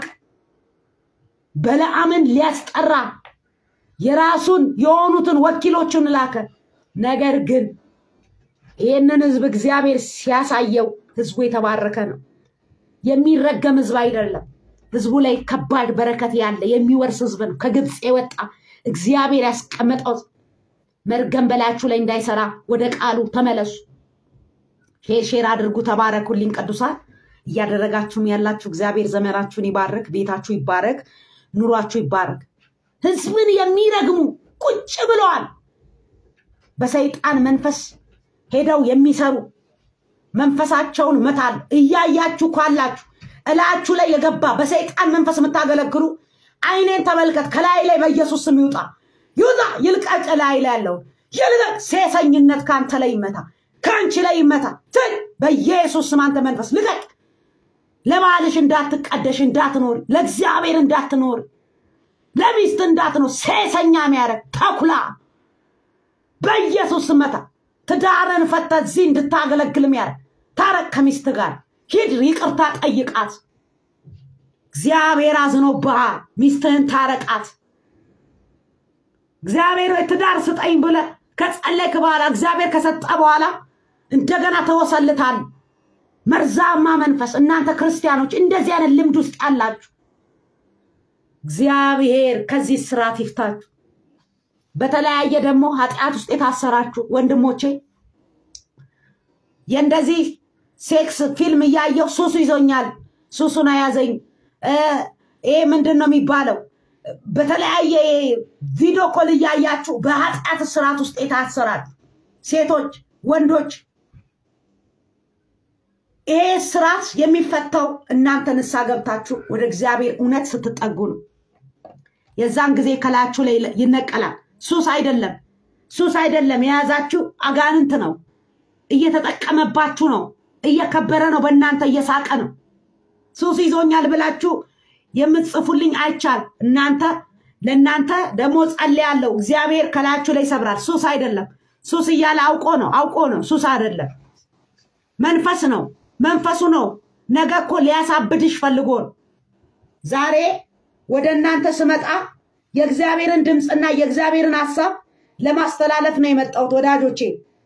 በለዓምን ሊያስጠራ የራሱን የሆኑትን ወኪሎቹን ላከ። ነገር ግን ይህንን ህዝብ እግዚአብሔር ሲያሳየው ህዝቡ የተባረከ ነው። የሚረገም ህዝብ አይደለም። ህዝቡ ላይ ከባድ በረከት ያለ የሚወርስ ህዝብ ነው። ከግብፅ የወጣ እግዚአብሔር ያስቀመጠው መርገም በላያችሁ ላይ እንዳይሰራ ወደ ቃሉ ተመለሱ። ሼር ሼር አድርጉ። ተባረኩልኝ ቅዱሳን እያደረጋችሁም ያላችሁ እግዚአብሔር ዘመናችሁን ይባርክ፣ ቤታችሁ ይባረክ፣ ኑሯችሁ ይባረክ። ህዝብን የሚረግሙ ቁጭ ብለዋል። በሰይጣን መንፈስ ሄደው የሚሰሩ መንፈሳቸውን መታል። እያያችሁ ካላችሁ እላችሁ ላይ የገባ በሰይጣን መንፈስ የምታገለግሉ አይኔን ተመልከት። ከላይ ላይ በኢየሱስ ስም ይውጣ ይውጣ፣ ይልቀቅ። ላይ ላይ ያለውን ይልቀቅ። ሴሰኝነት ከአንተ ላይ ይመታ፣ ከአንቺ ላይ ይመታ። ትል በኢየሱስ ስም አንተ መንፈስ ልቀቅ። ለባልሽ እንዳትቀደሽ እንዳትኖር፣ ለእግዚአብሔር እንዳትኖር፣ ለሚስት እንዳትኖር፣ ሴሰኛ የሚያደርግ ተኩላ በኢየሱስ ስም መታ። ትዳርን ፈተ እዚህ እንድታገለግል የሚያደርግ ታረቅ ከሚስት ጋር ሂድ፣ ይቅርታ ጠይቃት። እግዚአብሔር አዝኖብሃል። ሚስትህን ታረቃት። እግዚአብሔር ወይ ትዳር ስጠኝ ብለ ከጸለይክ በኋላ እግዚአብሔር ከሰጠ በኋላ እንደገና ተወሰልታል። መርዛማ መንፈስ እናንተ ክርስቲያኖች እንደዚህ አይነት ልምድ ውስጥ ያላችሁ እግዚአብሔር ከዚህ ስርዓት ይፍታችሁ። በተለያየ ደግሞ ኃጢአት ውስጥ የታሰራችሁ ወንድሞቼ የእንደዚህ ሴክስ ፊልም እያየው ሱሱ ይዞኛል፣ ሱሱን አያዘኝ፣ ይሄ ምንድን ነው የሚባለው? በተለያየ ቪዲዮ ኮል እያያችሁ በኃጢአት ስርዓት ውስጥ የታሰራችሁ ሴቶች፣ ወንዶች ይሄ ስርዓት የሚፈታው እናንተ ንስሐ ገብታችሁ ወደ እግዚአብሔር እውነት ስትጠጉ ነው። የዛን ጊዜ ከላያችሁ ላይ ይነቀላል። ሱስ አይደለም፣ ሱስ አይደለም። የያዛችሁ አጋንንት ነው። እየተጠቀመባችሁ ነው። እየከበረ ነው። በእናንተ እየሳቀ ነው። ሱስ ይዞኛል ብላችሁ የምትጽፉልኝ አይቻል። እናንተ ለእናንተ ደግሞ ጸልያለሁ። እግዚአብሔር ከላያችሁ ላይ ይሰብራል። ሱስ አይደለም። ሱስ እያለ አውቆ ነው አውቆ ነው። ሱስ አይደለም፣ መንፈስ ነው። መንፈሱ ነው። ነገ እኮ ሊያሳብድሽ ፈልጎ ነው። ዛሬ ወደ እናንተ ስመጣ የእግዚአብሔርን ድምፅና የእግዚአብሔርን ሀሳብ ለማስተላለፍ ነው የመጣሁት ወዳጆቼ።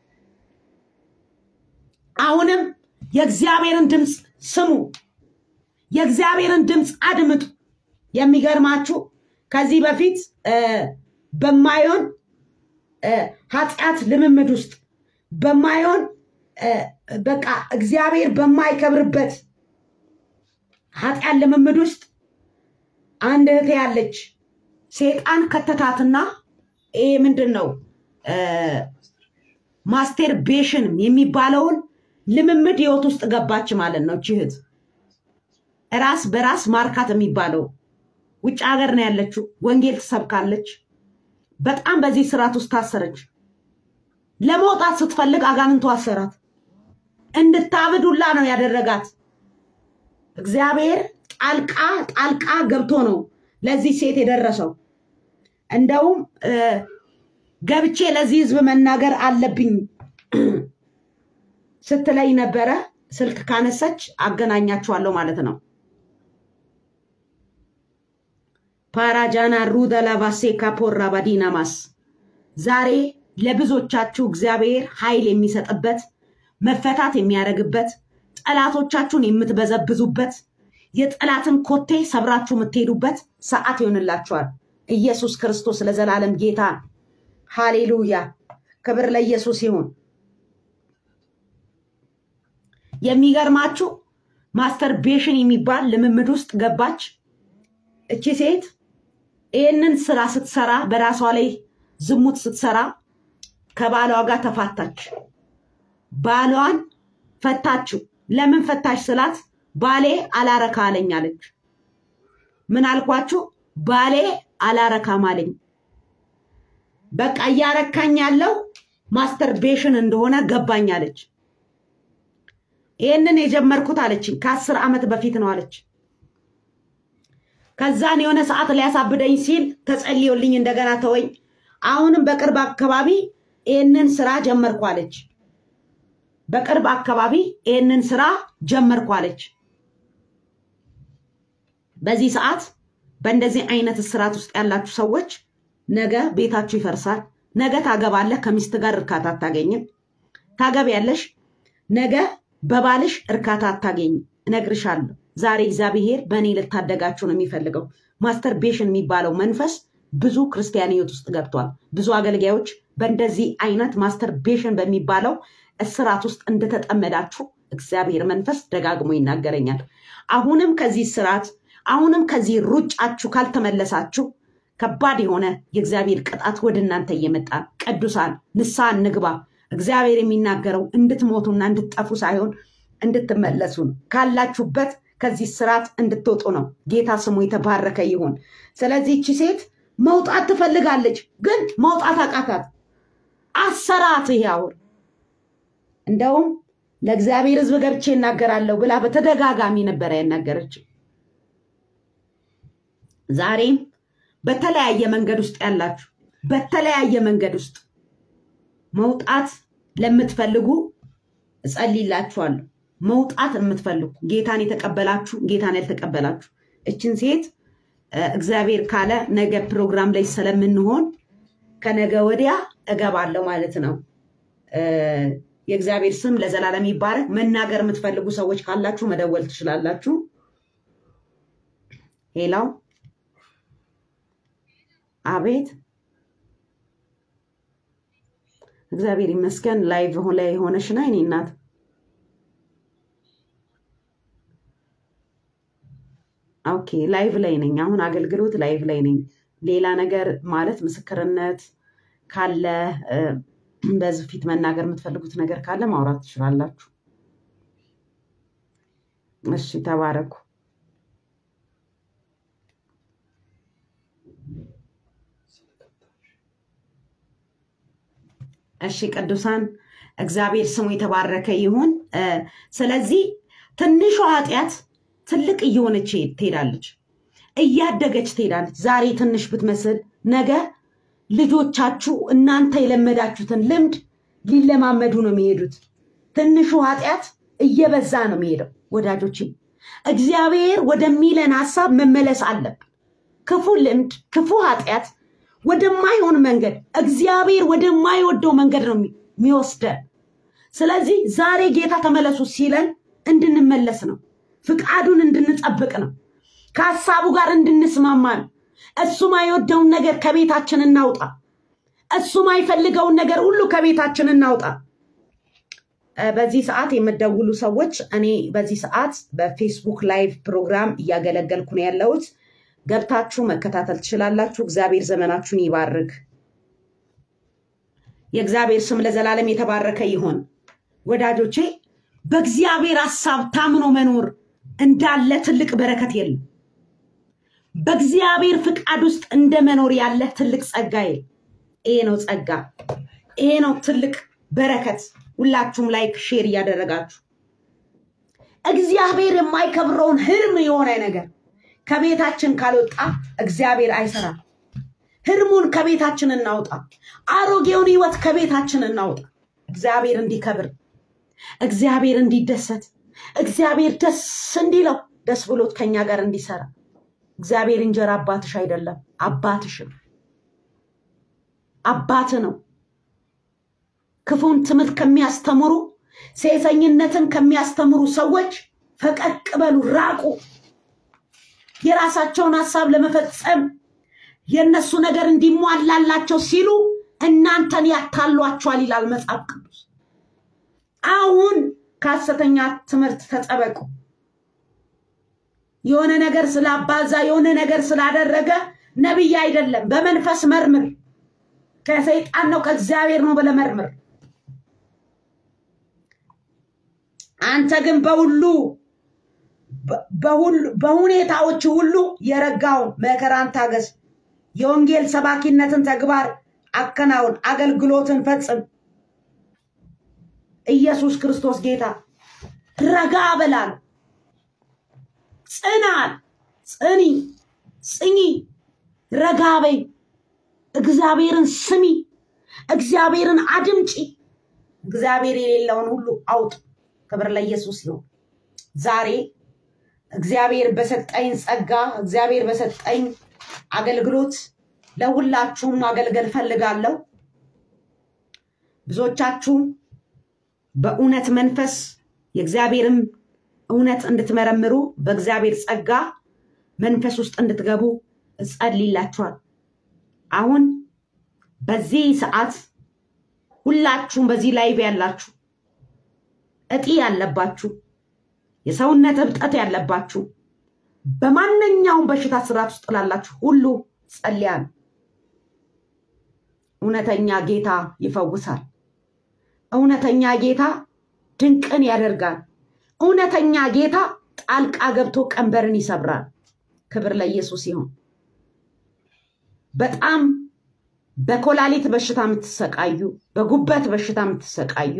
አሁንም የእግዚአብሔርን ድምፅ ስሙ፣ የእግዚአብሔርን ድምፅ አድምጡ። የሚገርማችሁ ከዚህ በፊት በማይሆን ኃጢአት ልምምድ ውስጥ በማይሆን እ፣ በቃ እግዚአብሔር በማይከብርበት ኃጢአት ልምምድ ውስጥ አንድ እህቴ ያለች ሴጣን ከተታትና ይሄ ምንድን ነው እ፣ ማስቴርቤሽን የሚባለውን ልምምድ ህይወት ውስጥ ገባች ማለት ነው። እቺ እህት ራስ በራስ ማርካት የሚባለው ውጭ ሀገር ነው ያለችው። ወንጌል ትሰብካለች። በጣም በዚህ ስርዓት ውስጥ ታሰረች። ለመውጣት ስትፈልግ አጋንንቱ አሰራት። እንድታብድ ሁላ ነው ያደረጋት። እግዚአብሔር ጣልቃ ጣልቃ ገብቶ ነው ለዚህ ሴት የደረሰው። እንደውም እ፣ ገብቼ ለዚህ ህዝብ መናገር አለብኝ ስትለኝ ነበረ። ስልክ ካነሰች አገናኛችኋለሁ ማለት ነው። ፓራጃና ሩደ ላቫሴ ካፖራ ባዲናማስ ዛሬ ለብዙዎቻችሁ እግዚአብሔር ኃይል የሚሰጥበት መፈታት የሚያደርግበት ጠላቶቻችሁን የምትበዘብዙበት የጠላትን ኮቴ ሰብራችሁ የምትሄዱበት ሰዓት ይሆንላችኋል። ኢየሱስ ክርስቶስ ለዘላለም ጌታ። ሃሌሉያ! ክብር ለኢየሱስ ይሁን። የሚገርማችሁ ማስተርቤሽን የሚባል ልምምድ ውስጥ ገባች እቺ ሴት። ይህንን ስራ ስትሰራ በራሷ ላይ ዝሙት ስትሰራ ከባሏ ጋር ተፋታች። ባሏን ፈታችው። ለምን ፈታች ስላት ባሌ አላረካ አለኝ አለች። ምን አልኳችሁ? ባሌ አላረካም አለኝ። በቃ እያረካኝ ያለው ማስተርቤሽን እንደሆነ ገባኝ አለች። ይህንን የጀመርኩት አለችኝ ከአስር ዓመት በፊት ነው አለች። ከዛን የሆነ ሰዓት ሊያሳብደኝ ሲል ተጸልዮልኝ እንደገና ተወኝ። አሁንም በቅርብ አካባቢ ይህንን ስራ ጀመርኩ አለች። በቅርብ አካባቢ ይህንን ስራ ጀመርኩ አለች። በዚህ ሰዓት በእንደዚህ አይነት እስራት ውስጥ ያላችሁ ሰዎች ነገ ቤታችሁ ይፈርሳል። ነገ ታገባለህ፣ ከሚስት ጋር እርካታ አታገኝም። ታገቢያለሽ፣ ነገ በባልሽ እርካታ አታገኝም። እነግርሻለሁ። ዛሬ እግዚአብሔር በእኔ ልታደጋችሁ ነው የሚፈልገው። ማስተርቤሽን የሚባለው መንፈስ ብዙ ክርስቲያን ህይወት ውስጥ ገብቷል። ብዙ አገልጋዮች በእንደዚህ አይነት ማስተርቤሽን በሚባለው እስራት ውስጥ እንደተጠመዳችሁ እግዚአብሔር መንፈስ ደጋግሞ ይናገረኛል። አሁንም ከዚህ ስርዓት አሁንም ከዚህ ሩጫችሁ ካልተመለሳችሁ ከባድ የሆነ የእግዚአብሔር ቅጣት ወደ እናንተ እየመጣ ቅዱሳን ንስሐ እንግባ። እግዚአብሔር የሚናገረው እንድትሞቱና እንድትጠፉ ሳይሆን እንድትመለሱ ነው። ካላችሁበት ከዚህ ስርዓት እንድትወጡ ነው። ጌታ ስሙ የተባረከ ይሁን። ስለዚህ እቺ ሴት መውጣት ትፈልጋለች፣ ግን መውጣት አቃታት። አሰራት። ይሄ አውር እንደውም ለእግዚአብሔር ሕዝብ ገብቼ እናገራለሁ ብላ በተደጋጋሚ ነበረ ያናገረችው። ዛሬም በተለያየ መንገድ ውስጥ ያላችሁ በተለያየ መንገድ ውስጥ መውጣት ለምትፈልጉ እጸልይላችኋለሁ። መውጣት የምትፈልጉ ጌታን የተቀበላችሁ ጌታን ያልተቀበላችሁ እችን ሴት እ፣ እግዚአብሔር ካለ ነገ ፕሮግራም ላይ ስለምንሆን ከነገ ወዲያ እገባለሁ ማለት ነው። እ፣ የእግዚአብሔር ስም ለዘላለም ይባረክ። መናገር የምትፈልጉ ሰዎች ካላችሁ መደወል ትችላላችሁ። ሄላው አቤት እግዚአብሔር ይመስገን። ላይቭ ላይ የሆነሽ ና እኔ እናት ኦኬ፣ ላይቭ ላይ ነኝ አሁን አገልግሎት ላይቭ ላይ ነኝ። ሌላ ነገር ማለት ምስክርነት ካለ እ፣ በዚህ ፊት መናገር የምትፈልጉት ነገር ካለ ማውራት ትችላላችሁ። እሺ፣ ተባረኩ። እሺ ቅዱሳን እግዚአብሔር ስሙ የተባረከ ይሁን። እ፣ ስለዚህ ትንሿ ኃጢአት ትልቅ እየሆነች ትሄዳለች፣ እያደገች ትሄዳለች። ዛሬ ትንሽ ብትመስል ነገ ልጆቻችሁ እናንተ የለመዳችሁትን ልምድ ሊለማመዱ ነው የሚሄዱት። ትንሹ ኃጢአት እየበዛ ነው የሚሄደው። ወዳጆች እግዚአብሔር ወደሚለን ሀሳብ መመለስ አለብን። ክፉ ልምድ፣ ክፉ ኃጢአት ወደማይሆን መንገድ እግዚአብሔር ወደማይወደው መንገድ ነው የሚ- የሚወስደን። ስለዚህ ዛሬ ጌታ ተመለሱ ሲለን እንድንመለስ ነው፣ ፍቃዱን እንድንጠብቅ ነው፣ ከሀሳቡ ጋር እንድንስማማ ነው። እሱ ማይወደውን ነገር ከቤታችን እናውጣ። እሱ ማይፈልገውን ነገር ሁሉ ከቤታችን እናውጣ። በዚህ ሰዓት የምደውሉ ሰዎች እኔ በዚህ ሰዓት በፌስቡክ ላይቭ ፕሮግራም እያገለገልኩ ነው ያለሁት። ገብታችሁ መከታተል ትችላላችሁ። እግዚአብሔር ዘመናችሁን ይባርክ። የእግዚአብሔር ስም ለዘላለም የተባረከ ይሆን። ወዳጆቼ በእግዚአብሔር ሀሳብ ታምኖ መኖር እንዳለ ትልቅ በረከት የለም። በእግዚአብሔር ፍቃድ ውስጥ እንደ መኖር ያለ ትልቅ ጸጋ የለም። ይሄ ነው ጸጋ፣ ይሄ ነው ትልቅ በረከት። ሁላችሁም ላይክ ሼር እያደረጋችሁ እግዚአብሔር የማይከብረውን ህልም የሆነ ነገር ከቤታችን ካልወጣ እግዚአብሔር አይሰራም። ህልሙን ከቤታችን እናውጣ። አሮጌውን ህይወት ከቤታችን እናውጣ። እግዚአብሔር እንዲከብር፣ እግዚአብሔር እንዲደሰት፣ እግዚአብሔር ደስ እንዲለው፣ ደስ ብሎት ከኛ ጋር እንዲሰራ። እግዚአብሔር እንጀራ አባትሽ አይደለም፣ አባትሽም አባት ነው። ክፉን ትምህርት ከሚያስተምሩ ሴሰኝነትን ከሚያስተምሩ ሰዎች ፈቀቅ በሉ፣ ራቁ። የራሳቸውን ሀሳብ ለመፈጸም የእነሱ ነገር እንዲሟላላቸው ሲሉ እናንተን ያታሏቸዋል ይላል መጽሐፍ ቅዱስ። አሁን ከሐሰተኛ ትምህርት ተጠበቁ። የሆነ ነገር ስላባዛ የሆነ ነገር ስላደረገ ነቢይ አይደለም። በመንፈስ መርምር። ከሰይጣን ነው ከእግዚአብሔር ነው ብለህ መርምር። አንተ ግን በሁሉ በሁኔታዎች ሁሉ የረጋውን መከራን ታገስ። የወንጌል ሰባኪነትን ተግባር አከናውን፣ አገልግሎትን ፈጽም። ኢየሱስ ክርስቶስ ጌታ። ረጋ በላል፣ ጽናል፣ ጽኒ፣ ጽኚ፣ ረጋ በይ። እግዚአብሔርን ስሚ፣ እግዚአብሔርን አድምጪ። እግዚአብሔር የሌለውን ሁሉ አውጥ። ክብር ለኢየሱስ ይሁን። ዛሬ እግዚአብሔር በሰጠኝ ጸጋ እግዚአብሔር በሰጠኝ አገልግሎት ለሁላችሁም ማገልገል ፈልጋለሁ። ብዙዎቻችሁ በእውነት መንፈስ የእግዚአብሔርም እውነት እንድትመረምሩ በእግዚአብሔር ጸጋ መንፈስ ውስጥ እንድትገቡ እጸልይላችኋል። አሁን በዚህ ሰዓት ሁላችሁም በዚህ ላይቭ ያላችሁ እጢ ያለባችሁ የሰውነት እብጠት ያለባችሁ በማንኛውም በሽታ ስርዓት ውስጥ ላላችሁ ሁሉ ጸልያል። እውነተኛ ጌታ ይፈውሳል። እውነተኛ ጌታ ድንቅን ያደርጋል። እውነተኛ ጌታ ጣልቃ ገብቶ ቀንበርን ይሰብራል። ክብር ለኢየሱስ ይሁን። በጣም በኮላሊት በሽታ የምትሰቃዩ፣ በጉበት በሽታ የምትሰቃዩ፣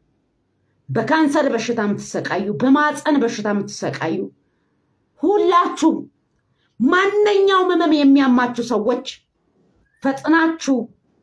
በካንሰር በሽታ የምትሰቃዩ፣ በማፀን በሽታ የምትሰቃዩ ሁላችሁም ማንኛውም ህመም የሚያማችሁ ሰዎች ፈጥናችሁ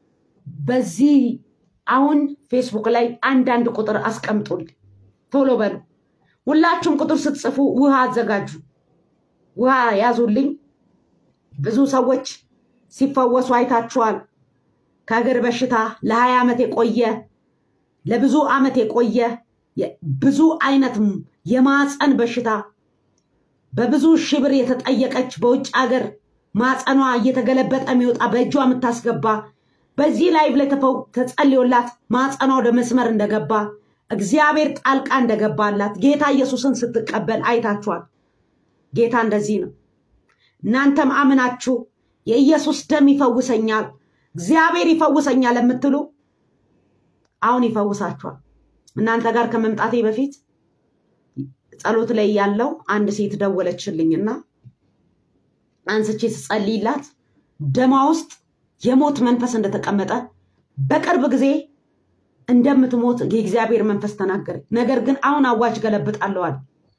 በዚህ አሁን ፌስቡክ ላይ አንዳንድ ቁጥር አስቀምጡልኝ። ቶሎ በሉ። ሁላችሁም ቁጥር ስትጽፉ ውሃ አዘጋጁ፣ ውሃ ያዙልኝ። ብዙ ሰዎች ሲፈወሱ አይታችኋል። ከእግር በሽታ ለሀያ ዓመት የቆየ ለብዙ ዓመት የቆየ ብዙ አይነት የማፀን በሽታ በብዙ ሺህ ብር የተጠየቀች በውጭ ሀገር ማፀኗ እየተገለበጠ የሚወጣ በእጇ የምታስገባ በዚህ ላይቭ ላይ ተጸልዮላት ማፀኗ ወደ መስመር እንደገባ እግዚአብሔር ጣልቃ እንደገባላት ጌታ ኢየሱስን ስትቀበል አይታችኋል። ጌታ እንደዚህ ነው። እናንተም አምናችሁ የኢየሱስ ደም ይፈውሰኛል፣ እግዚአብሔር ይፈውሰኛል የምትሉ አሁን ይፈውሳችኋል። እናንተ ጋር ከመምጣቴ በፊት ጸሎት ላይ ያለው አንድ ሴት ደወለችልኝና አንስቼ ስጸልይላት ደማ ውስጥ የሞት መንፈስ እንደተቀመጠ በቅርብ ጊዜ እንደምትሞት የእግዚአብሔር መንፈስ ተናገረ። ነገር ግን አሁን አዋጅ ገለብጣለዋል።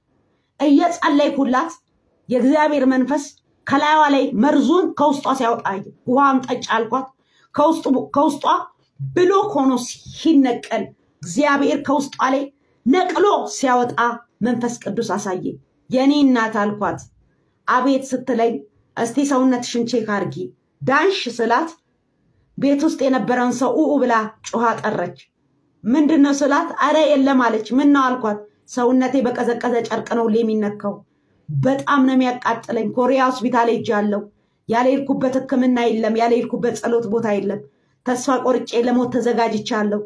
እየጸለይኩላት የእግዚአብሔር መንፈስ ከላይዋ ላይ መርዙን ከውስጧ ሲያወጣ ውሃም ጠጭ አልኳት። ከውስጧ ብሎክ ሆኖ ሲነቀል እግዚአብሔር ከውስጧ ላይ ነቅሎ ሲያወጣ መንፈስ ቅዱስ አሳየ። የኔ እናት አልኳት። አቤት ስትለኝ እስቲ ሰውነትሽን ቼክ አርጊ ዳንሽ ስላት ቤት ውስጥ የነበረውን ሰው ኡኡ ብላ ጮሃ ጠረች። ምንድን ነው ስላት፣ አረ የለም አለች። ምን ነው አልኳት። ሰውነቴ በቀዘቀዘ ጨርቅ ነው የሚነካው። በጣም ነው የሚያቃጥለኝ። ኮሪያ ሆስፒታል ሄጃለሁ። ያልሄድኩበት ሕክምና የለም። ያልሄድኩበት ጸሎት ቦታ የለም። ተስፋ ቆርጬ ለሞት ተዘጋጅቻለሁ።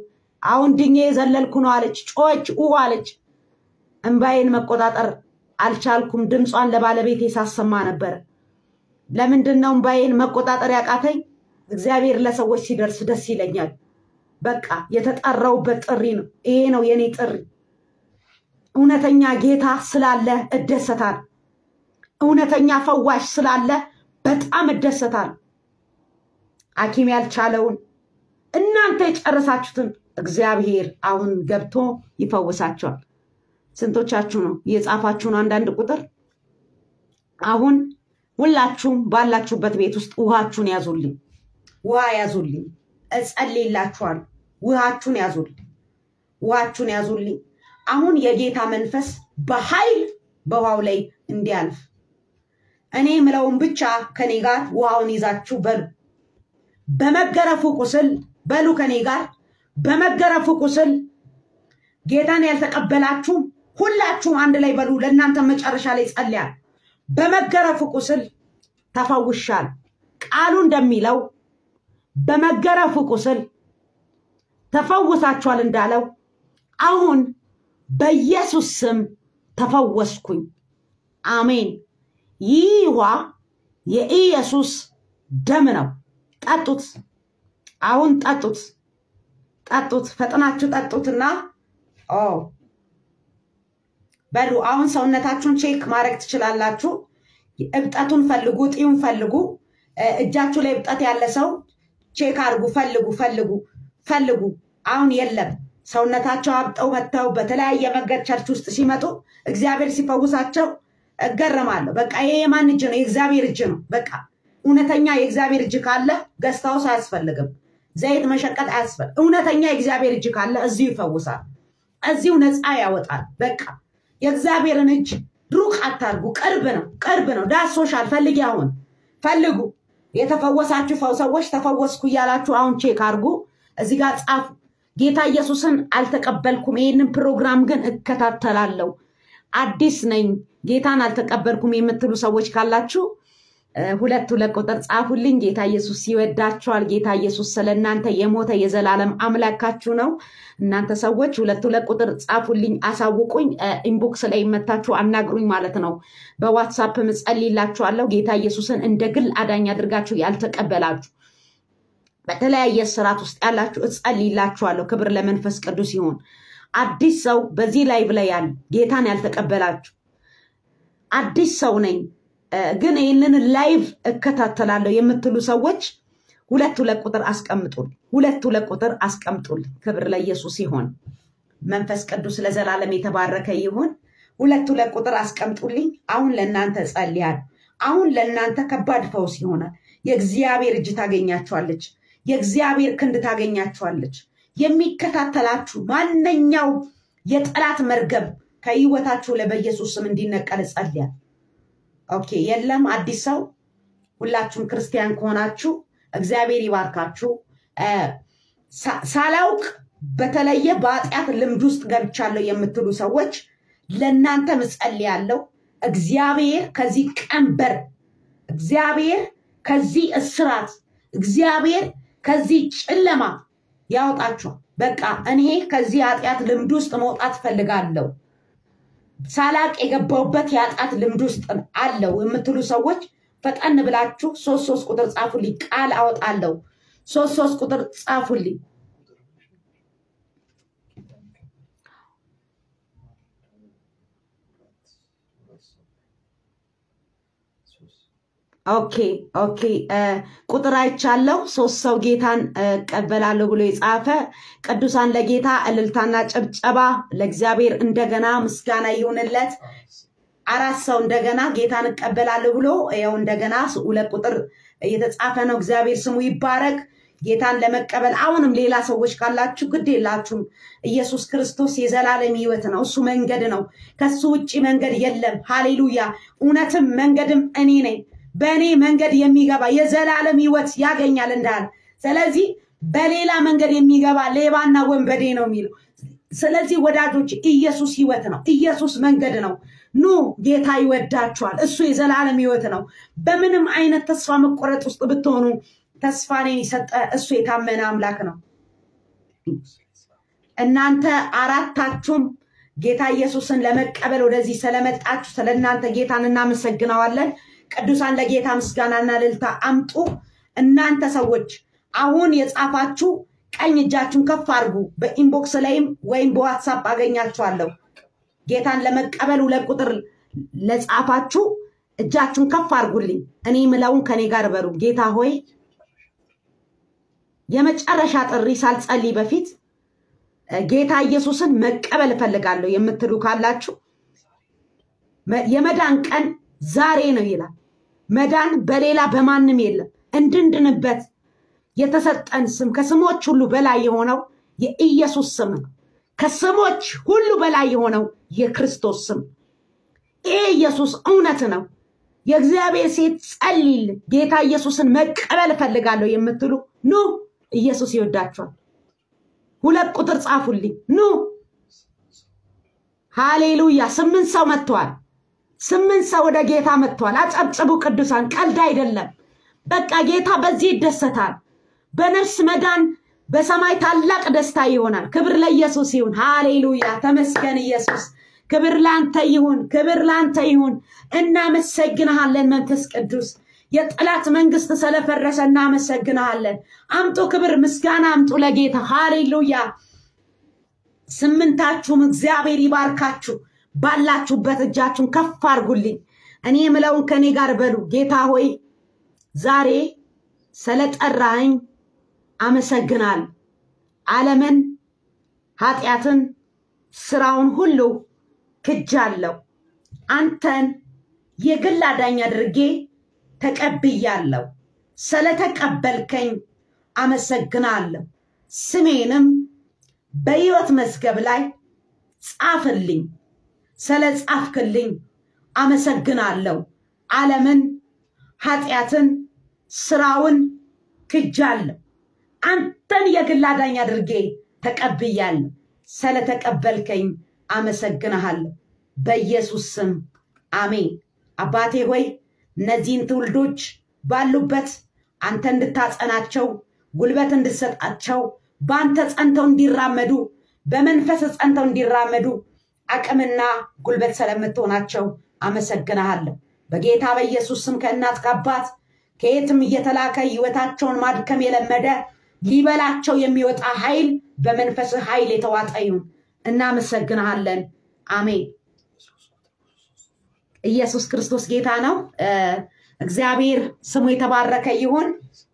አሁን ድኜ የዘለልኩ ነው አለች። ጮች ኡ አለች። እንባዬን መቆጣጠር አልቻልኩም። ድምጿን ለባለቤቴ ሳሰማ ነበር። ለምንድን ነው እንባዬን መቆጣጠር ያቃተኝ? እግዚአብሔር ለሰዎች ሲደርስ ደስ ይለኛል። በቃ የተጠራውበት ጥሪ ነው። ይሄ ነው የኔ ጥሪ። እውነተኛ ጌታ ስላለ እደሰታል። እውነተኛ ፈዋሽ ስላለ በጣም እደሰታል። ሐኪም ያልቻለውን እናንተ የጨረሳችሁትን እግዚአብሔር አሁን ገብቶ ይፈውሳቸዋል። ስንቶቻችሁ ነው የጻፋችሁ ነው? አንዳንድ ቁጥር አሁን ሁላችሁም ባላችሁበት ቤት ውስጥ ውሃችሁን ያዙልኝ፣ ውሃ ያዙልኝ፣ እጸልይላችኋል። ውሃችሁን ያዙልኝ፣ ውሃችሁን ያዙልኝ። አሁን የጌታ መንፈስ በኃይል በውሃው ላይ እንዲያልፍ እኔ ምለውን ብቻ ከኔ ጋር ውሃውን ይዛችሁ በሉ። በመገረፉ ቁስል በሉ ከኔ ጋር በመገረፉ ቁስል ጌታን ያልተቀበላችሁ ሁላችሁም አንድ ላይ በሉ። ለእናንተ መጨረሻ ላይ ጸልያል። በመገረፉ ቁስል ተፈውሻል። ቃሉ እንደሚለው በመገረፉ ቁስል ተፈውሳችኋል እንዳለው አሁን በኢየሱስ ስም ተፈወስኩኝ። አሜን። ይህ ውሃ የኢየሱስ ደም ነው። ጠጡት። አሁን ጠጡት፣ ጠጡት፣ ፈጥናችሁ ጠጡትና ኦ በሉ። አሁን ሰውነታችሁን ቼክ ማድረግ ትችላላችሁ። እብጠቱን ፈልጉ፣ ጢውን ፈልጉ። እጃችሁ ላይ እብጠት ያለ ሰው ቼክ አድርጉ፣ ፈልጉ፣ ፈልጉ፣ ፈልጉ። አሁን የለም። ሰውነታቸው አብጠው መጥተው በተለያየ መንገድ ቸርች ውስጥ ሲመጡ እግዚአብሔር ሲፈውሳቸው እገረማለሁ። በቃ ይሄ የማን እጅ ነው? የእግዚአብሔር እጅ ነው። በቃ እውነተኛ የእግዚአብሔር እጅ ካለ ገስታውስ አያስፈልግም፣ ዘይት መሸቀጥ አያስፈልግ። እውነተኛ የእግዚአብሔር እጅ ካለ እዚሁ ይፈውሳል፣ እዚሁ ነፃ ያወጣል። በቃ የእግዚአብሔርን እጅ ሩቅ አታርጉ። ቅርብ ነው፣ ቅርብ ነው። ዳሶሻል። ፈልጊ፣ አሁን ፈልጉ። የተፈወሳችሁ ሰዎች ተፈወስኩ እያላችሁ አሁን ቼክ አድርጉ። እዚህ ጋር ጻፉ። ጌታ ኢየሱስን አልተቀበልኩም፣ ይህንን ፕሮግራም ግን እከታተላለሁ፣ አዲስ ነኝ፣ ጌታን አልተቀበልኩም የምትሉ ሰዎች ካላችሁ ሁለት ሁለት ቁጥር ጻፉልኝ። ጌታ ኢየሱስ ይወዳችኋል። ጌታ ኢየሱስ ስለ እናንተ የሞተ የዘላለም አምላካችሁ ነው። እናንተ ሰዎች ሁለት ሁለት ቁጥር ጻፉልኝ፣ አሳውቁኝ። ኢንቦክስ ላይ መታችሁ አናግሩኝ ማለት ነው። በዋትሳፕ እጸልይላችኋለሁ። ጌታ ኢየሱስን እንደ ግል አዳኝ አድርጋችሁ ያልተቀበላችሁ በተለያየ ስርዓት ውስጥ ያላችሁ እጸልይላችኋለሁ። ክብር ለመንፈስ ቅዱስ ይሁን። አዲስ ሰው በዚህ ላይቭ ላይ ያለ ጌታን ያልተቀበላችሁ አዲስ ሰው ነኝ ግን ይህንን ላይቭ እከታተላለሁ የምትሉ ሰዎች ሁለት ሁለት ቁጥር አስቀምጡል። ሁለት ሁለት ቁጥር አስቀምጡል። ክብር ለኢየሱስ ይሆን። መንፈስ ቅዱስ ለዘላለም የተባረከ ይሁን። ሁለት ሁለት ቁጥር አስቀምጡልኝ። አሁን ለእናንተ ጸልያል። አሁን ለእናንተ ከባድ ፈውስ ይሆናል። የእግዚአብሔር እጅ ታገኛችኋለች። የእግዚአብሔር ክንድ ታገኛችኋለች። የሚከታተላችሁ ማንኛው የጠላት መርገም ከህይወታችሁ ላይ በኢየሱስ ስም እንዲነቀል ጸልያል። ኦኬ፣ የለም አዲስ ሰው ሁላችሁም ክርስቲያን ከሆናችሁ እግዚአብሔር ይባርካችሁ። ሳላውቅ በተለየ በኃጢአት ልምድ ውስጥ ገብቻለሁ የምትሉ ሰዎች ለእናንተ እጸልያለሁ። እግዚአብሔር ከዚህ ቀንበር፣ እግዚአብሔር ከዚህ እስራት፣ እግዚአብሔር ከዚህ ጨለማ ያወጣችኋል። በቃ እኔ ከዚህ ኃጢአት ልምድ ውስጥ መውጣት ፈልጋለሁ ሳላቅ የገባውበት የኃጢአት ልምድ ውስጥ አለው የምትሉ ሰዎች ፈጠን ብላችሁ ሶስት ሶስት ቁጥር ጻፉልኝ። ቃል አወጣለሁ። ሶስት ሶስት ቁጥር ጻፉልኝ። ኦኬ ኦኬ። ቁጥር አይቻለሁ። ሶስት ሰው ጌታን እቀበላለሁ ብሎ የጻፈ ቅዱሳን ለጌታ እልልታና ጭብጨባ ለእግዚአብሔር እንደገና ምስጋና ይሁንለት። አራት ሰው እንደገና ጌታን እቀበላለሁ ብሎ ያው እንደገና ሁለት ቁጥር እየተጻፈ ነው። እግዚአብሔር ስሙ ይባረክ። ጌታን ለመቀበል አሁንም ሌላ ሰዎች ካላችሁ ግድ የላችሁም። ኢየሱስ ክርስቶስ የዘላለም ሕይወት ነው። እሱ መንገድ ነው። ከሱ ውጭ መንገድ የለም። ሃሌሉያ። እውነትም መንገድም እኔ ነኝ። በእኔ መንገድ የሚገባ የዘላለም ሕይወት ያገኛል እንዳለ። ስለዚህ በሌላ መንገድ የሚገባ ሌባና ወንበዴ ነው የሚለው። ስለዚህ ወዳጆች ኢየሱስ ሕይወት ነው። ኢየሱስ መንገድ ነው። ኑ ጌታ ይወዳችኋል። እሱ የዘላለም ሕይወት ነው። በምንም አይነት ተስፋ መቆረጥ ውስጥ ብትሆኑ ተስፋ እኔን የሰጠ እሱ የታመነ አምላክ ነው። እናንተ አራታችሁም ጌታ ኢየሱስን ለመቀበል ወደዚህ ስለመጣችሁ ስለ እናንተ ጌታን እናመሰግነዋለን። ቅዱሳን ለጌታ ምስጋናና እልልታ አምጡ። እናንተ ሰዎች አሁን የጻፋችሁ ቀኝ እጃችሁን ከፍ አድርጉ። በኢንቦክስ ላይም ወይም በዋትሳፕ አገኛችኋለሁ። ጌታን ለመቀበል ሁለት ቁጥር ለጻፋችሁ እጃችሁን ከፍ አድርጉልኝ። እኔ ምለውን ከኔ ጋር በሩ። ጌታ ሆይ የመጨረሻ ጥሪ ሳልጸልይ በፊት ጌታ ኢየሱስን መቀበል እፈልጋለሁ የምትሉ ካላችሁ የመዳን ቀን ዛሬ ነው ይላል። መዳን በሌላ በማንም የለም። እንድንድንበት የተሰጠን ስም ከስሞች ሁሉ በላይ የሆነው የኢየሱስ ስም ነው። ከስሞች ሁሉ በላይ የሆነው የክርስቶስ ስም ይህ ኢየሱስ እውነት ነው። የእግዚአብሔር ሴት ጸልይል ጌታ ኢየሱስን መቀበል እፈልጋለሁ የምትሉ ኑ፣ ኢየሱስ ይወዳችኋል። ሁለት ቁጥር ጻፉልኝ። ኑ ሃሌሉያ። ስምንት ሰው መጥተዋል። ስምንት ሰው ወደ ጌታ መጥተዋል። አጨብጭቡ ቅዱሳን፣ ቀልድ አይደለም። በቃ ጌታ በዚህ ይደሰታል። በነፍስ መዳን በሰማይ ታላቅ ደስታ ይሆናል። ክብር ለኢየሱስ ይሁን። ሃሌሉያ። ተመስገን ኢየሱስ። ክብር ላንተ ይሁን፣ ክብር ላንተ ይሁን። እናመሰግንሃለን መንፈስ ቅዱስ። የጠላት መንግስት ስለፈረሰ እናመሰግንሃለን። አምጡ ክብር ምስጋና አምጡ ለጌታ ሃሌሉያ። ስምንታችሁም እግዚአብሔር ይባርካችሁ። ባላችሁበት እጃችሁን ከፍ አድርጉልኝ። እኔ የምለውን ከኔ ጋር በሉ። ጌታ ሆይ ዛሬ ስለጠራኸኝ አመሰግናል። ዓለምን፣ ኃጢአትን፣ ስራውን ሁሉ ክጃለሁ። አንተን የግል አዳኝ አድርጌ ተቀብያለሁ። ስለተቀበልከኝ አመሰግናለሁ። ስሜንም በሕይወት መዝገብ ላይ ጻፍልኝ። ስለ ጻፍክልኝ አመሰግናለሁ። ዓለምን፣ ኃጢአትን፣ ስራውን ክጃለሁ። አንተን የግል አዳኝ አድርጌ ተቀብያለሁ። ስለተቀበልከኝ አመሰግንሃለሁ። በኢየሱስ ስም አሜን። አባቴ ሆይ እነዚህን ትውልዶች ባሉበት አንተ እንድታጸናቸው፣ ጉልበት እንድሰጣቸው፣ በአንተ ጸንተው እንዲራመዱ፣ በመንፈስ ጸንተው እንዲራመዱ አቅምና ጉልበት ስለምትሆናቸው አመሰግንሃለሁ። በጌታ በኢየሱስ ስም ከእናት ከአባት ከየትም እየተላከ ህይወታቸውን ማድከም የለመደ ሊበላቸው የሚወጣ ኃይል በመንፈስ ኃይል የተዋጠ ይሁን። እናመሰግንሃለን። አሜን። ኢየሱስ ክርስቶስ ጌታ ነው። እግዚአብሔር ስሙ የተባረከ ይሁን።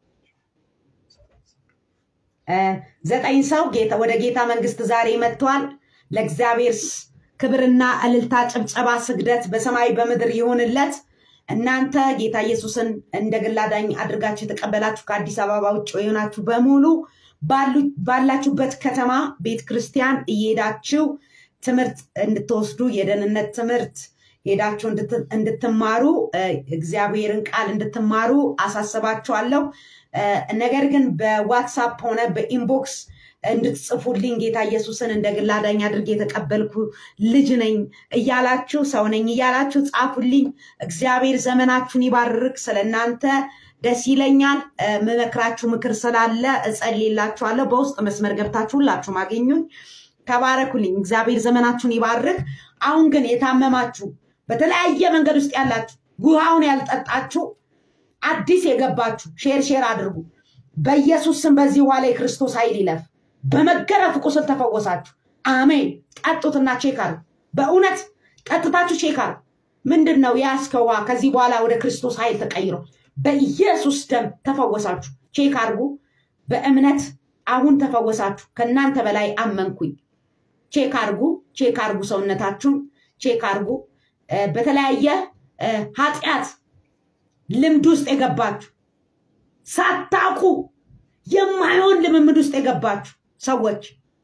ዘጠኝ ሰው ወደ ጌታ መንግስት ዛሬ መጥቷል። ለእግዚአብሔር ክብርና እልልታ፣ ጭብጨባ፣ ስግደት በሰማይ በምድር ይሁንለት። እናንተ ጌታ ኢየሱስን እንደ ግል አዳኝ አድርጋችሁ የተቀበላችሁ ከአዲስ አበባ ውጭ የሆናችሁ በሙሉ ባላችሁበት ከተማ ቤተ ክርስቲያን እየሄዳችሁ ትምህርት እንድትወስዱ የደህንነት ትምህርት ሄዳችሁ እንድትማሩ እግዚአብሔርን ቃል እንድትማሩ አሳስባችኋለሁ። ነገር ግን በዋትሳፕ ሆነ በኢንቦክስ እንድትጽፉልኝ ጌታ ኢየሱስን እንደ ግል አዳኝ አድርጌ የተቀበልኩ ልጅ ነኝ እያላችሁ ሰው ነኝ እያላችሁ ጻፉልኝ። እግዚአብሔር ዘመናችሁን ይባርክ። ስለ እናንተ ደስ ይለኛል። ምመክራችሁ ምክር ስላለ እጸልይላችኋለሁ። በውስጥ መስመር ገብታችሁ ሁላችሁም አገኙኝ። ተባረኩልኝ። እግዚአብሔር ዘመናችሁን ይባርክ። አሁን ግን የታመማችሁ በተለያየ መንገድ ውስጥ ያላችሁ ጉሃውን ያልጠጣችሁ አዲስ የገባችሁ ሼር ሼር አድርጉ። በኢየሱስ ስም በዚህ ውሃ ላይ ክርስቶስ ኃይል ይለፍ። በመገረፍ ቁስል ተፈወሳችሁ። አሜን። ጠጡትና ቼክ አድርጉ። በእውነት ጠጥታችሁ ቼክ አድርጉ። ምንድን ነው የያዝከው ውሃ? ከዚህ በኋላ ወደ ክርስቶስ ኃይል ተቀይሯል። በኢየሱስ ደም ተፈወሳችሁ። ቼክ አድርጉ። በእምነት አሁን ተፈወሳችሁ። ከእናንተ በላይ አመንኩኝ። ቼክ አድርጉ። ቼክ አድርጉ። ሰውነታችሁን ቼክ አድርጉ። በተለያየ ኃጢአት ልምድ ውስጥ የገባችሁ ሳታውቁ የማይሆን ልምምድ ውስጥ የገባችሁ ሰዎች፣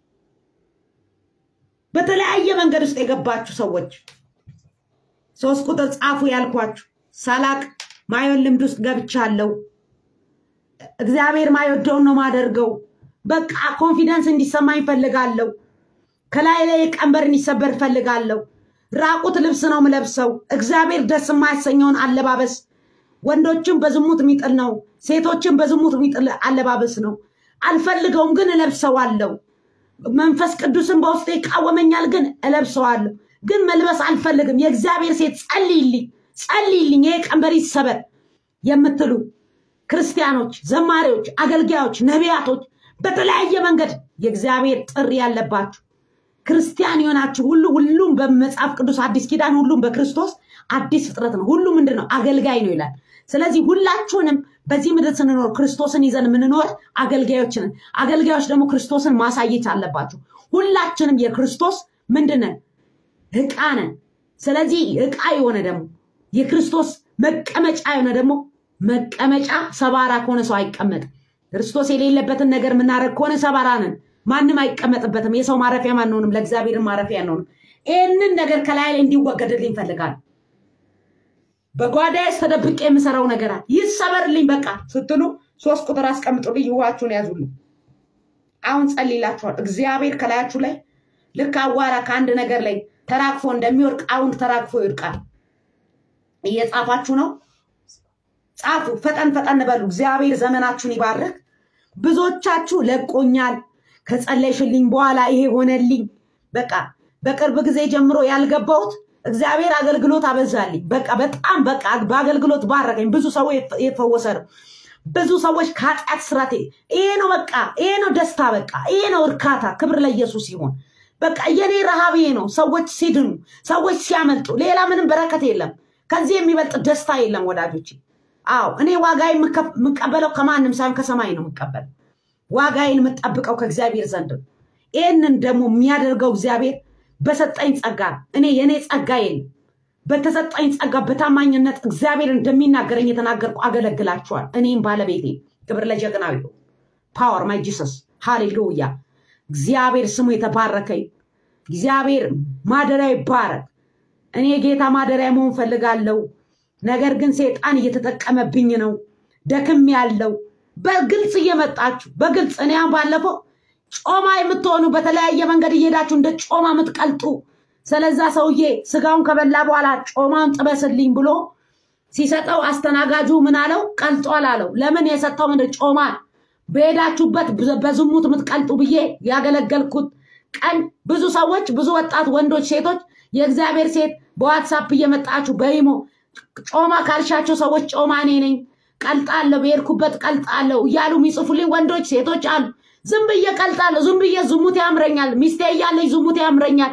በተለያየ መንገድ ውስጥ የገባችሁ ሰዎች ሶስት ቁጥር ጻፉ ያልኳችሁ ሳላቅ ማየውን ልምድ ውስጥ ገብቻለሁ። እግዚአብሔር ማይወደውን ነው ማደርገው። በቃ ኮንፊደንስ እንዲሰማኝ ፈልጋለሁ። ከላይ ላይ ቀንበር እንዲሰበር ፈልጋለሁ። ራቁት ልብስ ነው ምለብሰው። እግዚአብሔር ደስ የማያሰኘውን አለባበስ ወንዶችን በዝሙት የሚጥል ነው፣ ሴቶችን በዝሙት የሚጥል አለባበስ ነው። አልፈልገውም፣ ግን እለብሰዋለሁ። መንፈስ ቅዱስን በውስጤ ይቃወመኛል፣ ግን እለብሰዋለሁ። ግን መልበስ አልፈልግም። የእግዚአብሔር ሴት ጸልይልኝ፣ ጸልይልኝ፣ ይሄ ቀንበር ይሰበር የምትሉ ክርስቲያኖች፣ ዘማሪዎች፣ አገልጋዮች፣ ነቢያቶች በተለያየ መንገድ የእግዚአብሔር ጥሪ ያለባችሁ ክርስቲያን የሆናችሁ ሁሉ ሁሉም በመጽሐፍ ቅዱስ አዲስ ኪዳን ሁሉም በክርስቶስ አዲስ ፍጥረት ነው። ሁሉ ምንድን ነው? አገልጋይ ነው ይላል። ስለዚህ ሁላችሁንም በዚህ ምድር ስንኖር ክርስቶስን ይዘን የምንኖር አገልጋዮች ነን። አገልጋዮች ደግሞ ክርስቶስን ማሳየት አለባችሁ። ሁላችንም የክርስቶስ ምንድን ነን? ዕቃ ነን። ስለዚህ ዕቃ የሆነ ደግሞ የክርስቶስ መቀመጫ የሆነ ደግሞ መቀመጫ ሰባራ ከሆነ ሰው አይቀመጥም። ክርስቶስ የሌለበትን ነገር የምናደርግ ከሆነ ሰባራ ነን። ማንም አይቀመጥበትም። የሰው ማረፊያ አንሆንም፣ ለእግዚአብሔር ማረፊያ አንሆንም። ይህንን ነገር ከላይ ላይ እንዲወገድልኝ ይፈልጋል። በጓዳዬ ተደብቄ የምሰራው ነገር አለ። ይሰበርልኝ በቃ ስትሉ ሶስት ቁጥር አስቀምጡልኝ፣ ውሃችሁን ያዙልኝ። አሁን ጸልይላችኋል። እግዚአብሔር ከላያችሁ ላይ ልክ አዋራ ከአንድ ነገር ላይ ተራግፎ እንደሚወድቅ አሁን ተራግፎ ይወድቃል። እየጻፋችሁ ነው? ጻፉ። ፈጠን ፈጠን በሉ። እግዚአብሔር ዘመናችሁን ይባርክ። ብዙዎቻችሁ ለቆኛል ከጸለይሽልኝ በኋላ ይሄ ሆነልኝ። በቃ በቅርብ ጊዜ ጀምሮ ያልገባሁት እግዚአብሔር አገልግሎት አበዛልኝ። በቃ በጣም በቃ በአገልግሎት ባረከኝ። ብዙ ሰው የፈወሰ ነው። ብዙ ሰዎች ከኃጢአት ስራት ይሄ ነው በቃ ይሄ ነው ደስታ፣ በቃ ይሄ ነው እርካታ። ክብር ለኢየሱስ ይሁን። በቃ የኔ ረሃብ ይሄ ነው። ሰዎች ሲድኑ፣ ሰዎች ሲያመልጡ፣ ሌላ ምንም በረከት የለም። ከዚህ የሚበልጥ ደስታ የለም ወዳጆች። አዎ እኔ ዋጋ የምቀበለው ከማንም ሳይሆን ከሰማይ ነው የምቀበለው። ዋጋዬን የምጠብቀው ከእግዚአብሔር ዘንድ ነው። ይህንን ደግሞ የሚያደርገው እግዚአብሔር በሰጠኝ ጸጋ እኔ የእኔ ጸጋ የለም። በተሰጠኝ ጸጋ በታማኝነት እግዚአብሔር እንደሚናገረኝ የተናገርኩ አገለግላችኋል። እኔም ባለቤቴ ክብር ለጀግናዊ ፓወር ማይ ጂሰስ ሃሌሉያ። እግዚአብሔር ስሙ የተባረከ እግዚአብሔር ማደሪያ ይባረክ። እኔ ጌታ ማደሪያ መሆን ፈልጋለሁ። ነገር ግን ሴጣን እየተጠቀመብኝ ነው። ደክም ያለው በግልጽ እየመጣችሁ በግልጽ እኔ አሁን ባለፈው ጮማ የምትሆኑ በተለያየ መንገድ እየሄዳችሁ እንደ ጮማ የምትቀልጡ ስለዛ ሰውዬ ስጋውን ከበላ በኋላ ጮማውን ጥበስልኝ ብሎ ሲሰጠው አስተናጋጁ ምን አለው? ቀልጧል አለው። ለምን የሰጠው ምንድን ጮማ በሄዳችሁበት በዝሙት የምትቀልጡ ብዬ ያገለገልኩት ቀን ብዙ ሰዎች ብዙ ወጣት ወንዶች፣ ሴቶች የእግዚአብሔር ሴት በዋትሳፕ እየመጣችሁ በይሞ ጮማ ካልሻቸው ሰዎች ጮማ እኔ ነኝ ቀልጣለሁ፣ በሄድኩበት ቀልጣለሁ እያሉ የሚጽፉልኝ ወንዶች ሴቶች አሉ። ዝም ብዬ ቀልጣለሁ፣ ዝም ብዬ ዝሙት ያምረኛል፣ ሚስቴ እያለች ዝሙት ያምረኛል፣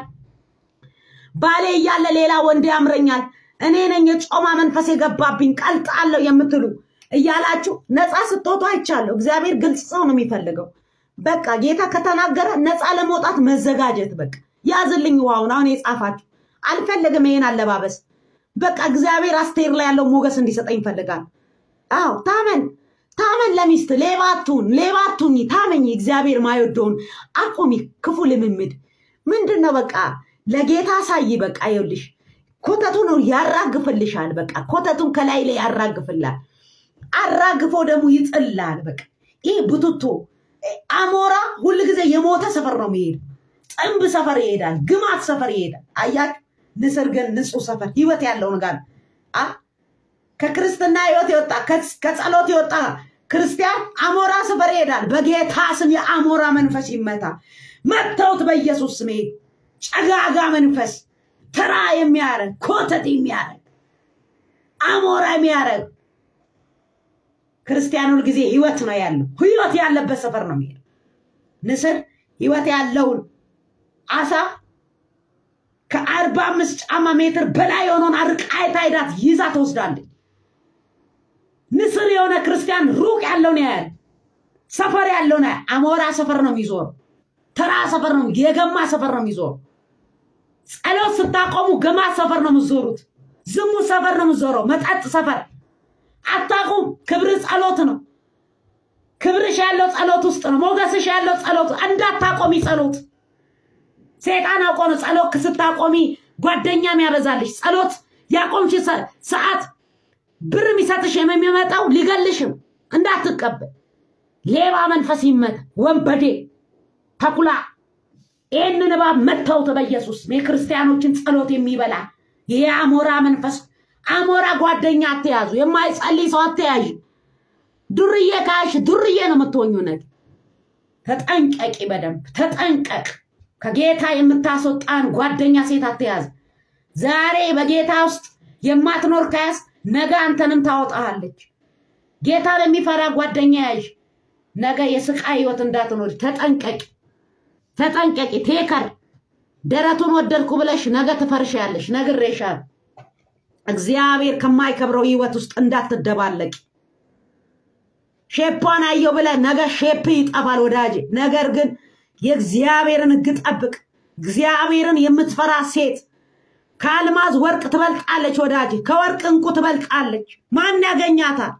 ባሌ እያለ ሌላ ወንድ ያምረኛል፣ እኔ ነኝ የጮማ መንፈስ የገባብኝ ቀልጣለሁ የምትሉ እያላችሁ ነፃ ስትወጡ አይቻለሁ። እግዚአብሔር ግልጽ ሰው ነው የሚፈልገው። በቃ ጌታ ከተናገረ ነፃ ለመውጣት መዘጋጀት። በቃ ያዝልኝ ውሃውን አሁን የጻፋችሁ አልፈልግም ይሄን አለባበስ። በቃ እግዚአብሔር አስቴር ላይ ያለው ሞገስ እንዲሰጠኝ ይፈልጋል። አዎ ታመን ታመን ለሚስት ሌባቱን ሌባቱኝ ታመኝ እግዚአብሔር ማይወደውን አቁሚ። ክፉ ልምምድ ምንድን ነው? በቃ ለጌታ ሳይ በቃ ይኸውልሽ ኮተቱን ያራግፍልሻል። በቃ ኮተቱን ከላይ ላይ ያራግፍላል። አራግፎ ደግሞ ይጥላል። በቃ ይህ ቡትቶ አሞራ ሁል ጊዜ የሞተ ሰፈር ነው የሚሄድ። ጥንብ ሰፈር ይሄዳል። ግማት ሰፈር ይሄዳል። አያችሁ፣ ንስር ግን ንጹህ ሰፈር ህይወት ያለው ነገር አ ከክርስትና ህይወት የወጣ ከጸሎት የወጣ ክርስቲያን አሞራ ሰፈር ይሄዳል። በጌታ ስም የአሞራ መንፈስ ይመታ። መተውት በኢየሱስ ስም ጨጋጋ መንፈስ ተራ የሚያረግ ኮተት የሚያረግ አሞራ የሚያረግ ክርስቲያን ሁል ጊዜ ህይወት ነው ያለው። ህይወት ያለበት ሰፈር ነው የሚሄድ። ንስር ህይወት ያለውን አሳ ከአርባ አምስት ጫማ ሜትር በላይ የሆነውን አርቃይታ ሄዳት ይዛ ትወስዳለች። ንስር የሆነ ክርስቲያን ሩቅ ያለውን ያያል። ሰፈር ያለውን ያያል። አሞራ ሰፈር ነው የሚዞረው። ተራ ሰፈር ነው፣ የገማ ሰፈር ነው የሚዞረው። ጸሎት ስታቆሙ ገማ ሰፈር ነው የምትዞሩት። ዝሙት ሰፈር ነው የምትዞረው። መጠጥ ሰፈር አታቁም። ክብር ጸሎት ነው። ክብርሽ ያለው ጸሎት ውስጥ ነው። ሞገስሽ ያለው ጸሎት እንዳታቆሚ ጸሎት ሴጣን አውቆ ነው ጸሎት ስታቆሚ ጓደኛ የሚያበዛልሽ። ጸሎት ያቆምሽ ሰዓት ብር የሚሰጥሽ የሚመጣው ሊገልሽም እንዳትቀበል። ሌባ መንፈስ ይመት ወንበዴ ተኩላ ይህንን እባብ መተውት በኢየሱስ የክርስቲያኖችን ጸሎት የሚበላ ይሄ አሞራ መንፈስ አሞራ ጓደኛ አትያዙ። የማይጸልይ ሰው አትያዥ። ዱርዬ ካሽ ዱርዬ ነው የምትሆኙ። ነገር ተጠንቀቂ፣ በደንብ ተጠንቀቅ። ከጌታ የምታስወጣን ጓደኛ ሴት አትያዝ። ዛሬ በጌታ ውስጥ የማትኖር ከያዝ ነገ አንተንም ታወጣሃለች። ጌታን የሚፈራ ጓደኛ ያዥ። ነገ የስቃይ ህይወት እንዳትኖር ተጠንቀቂ፣ ተጠንቀቂ። ቴከር ደረቱን ወደድኩ ብለሽ ነገ ትፈርሻለሽ። ነግሬሻል። እግዚአብሔር ከማይከብረው ህይወት ውስጥ እንዳትደባለቂ። ሼፓን አየው ብለ ነገ ሼፕ ይጠፋል ወዳጄ። ነገር ግን የእግዚአብሔርን ህግ ጠብቅ። እግዚአብሔርን የምትፈራ ሴት ከአልማዝ ወርቅ ትበልጣለች ወዳጄ። ከወርቅ እንቁ ትበልጣለች። ማን ያገኛታል?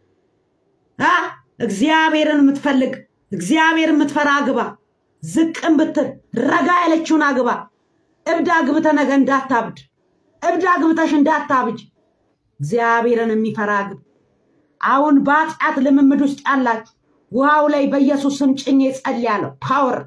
አ እግዚአብሔርን የምትፈልግ እግዚአብሔርን የምትፈራ አግባ። ዝቅም ብትል ረጋ ያለችውን አግባ። እብድ አግብተ ነገ እንዳታብድ፣ እብድ አግብተሽ እንዳታብጅ። እግዚአብሔርን የሚፈራ አግብ። አሁን በኃጢአት ልምምድ ውስጥ ያላችሁ ውሃው ላይ በኢየሱስ ስም ጭኜ ጸልያለሁ። ፓወር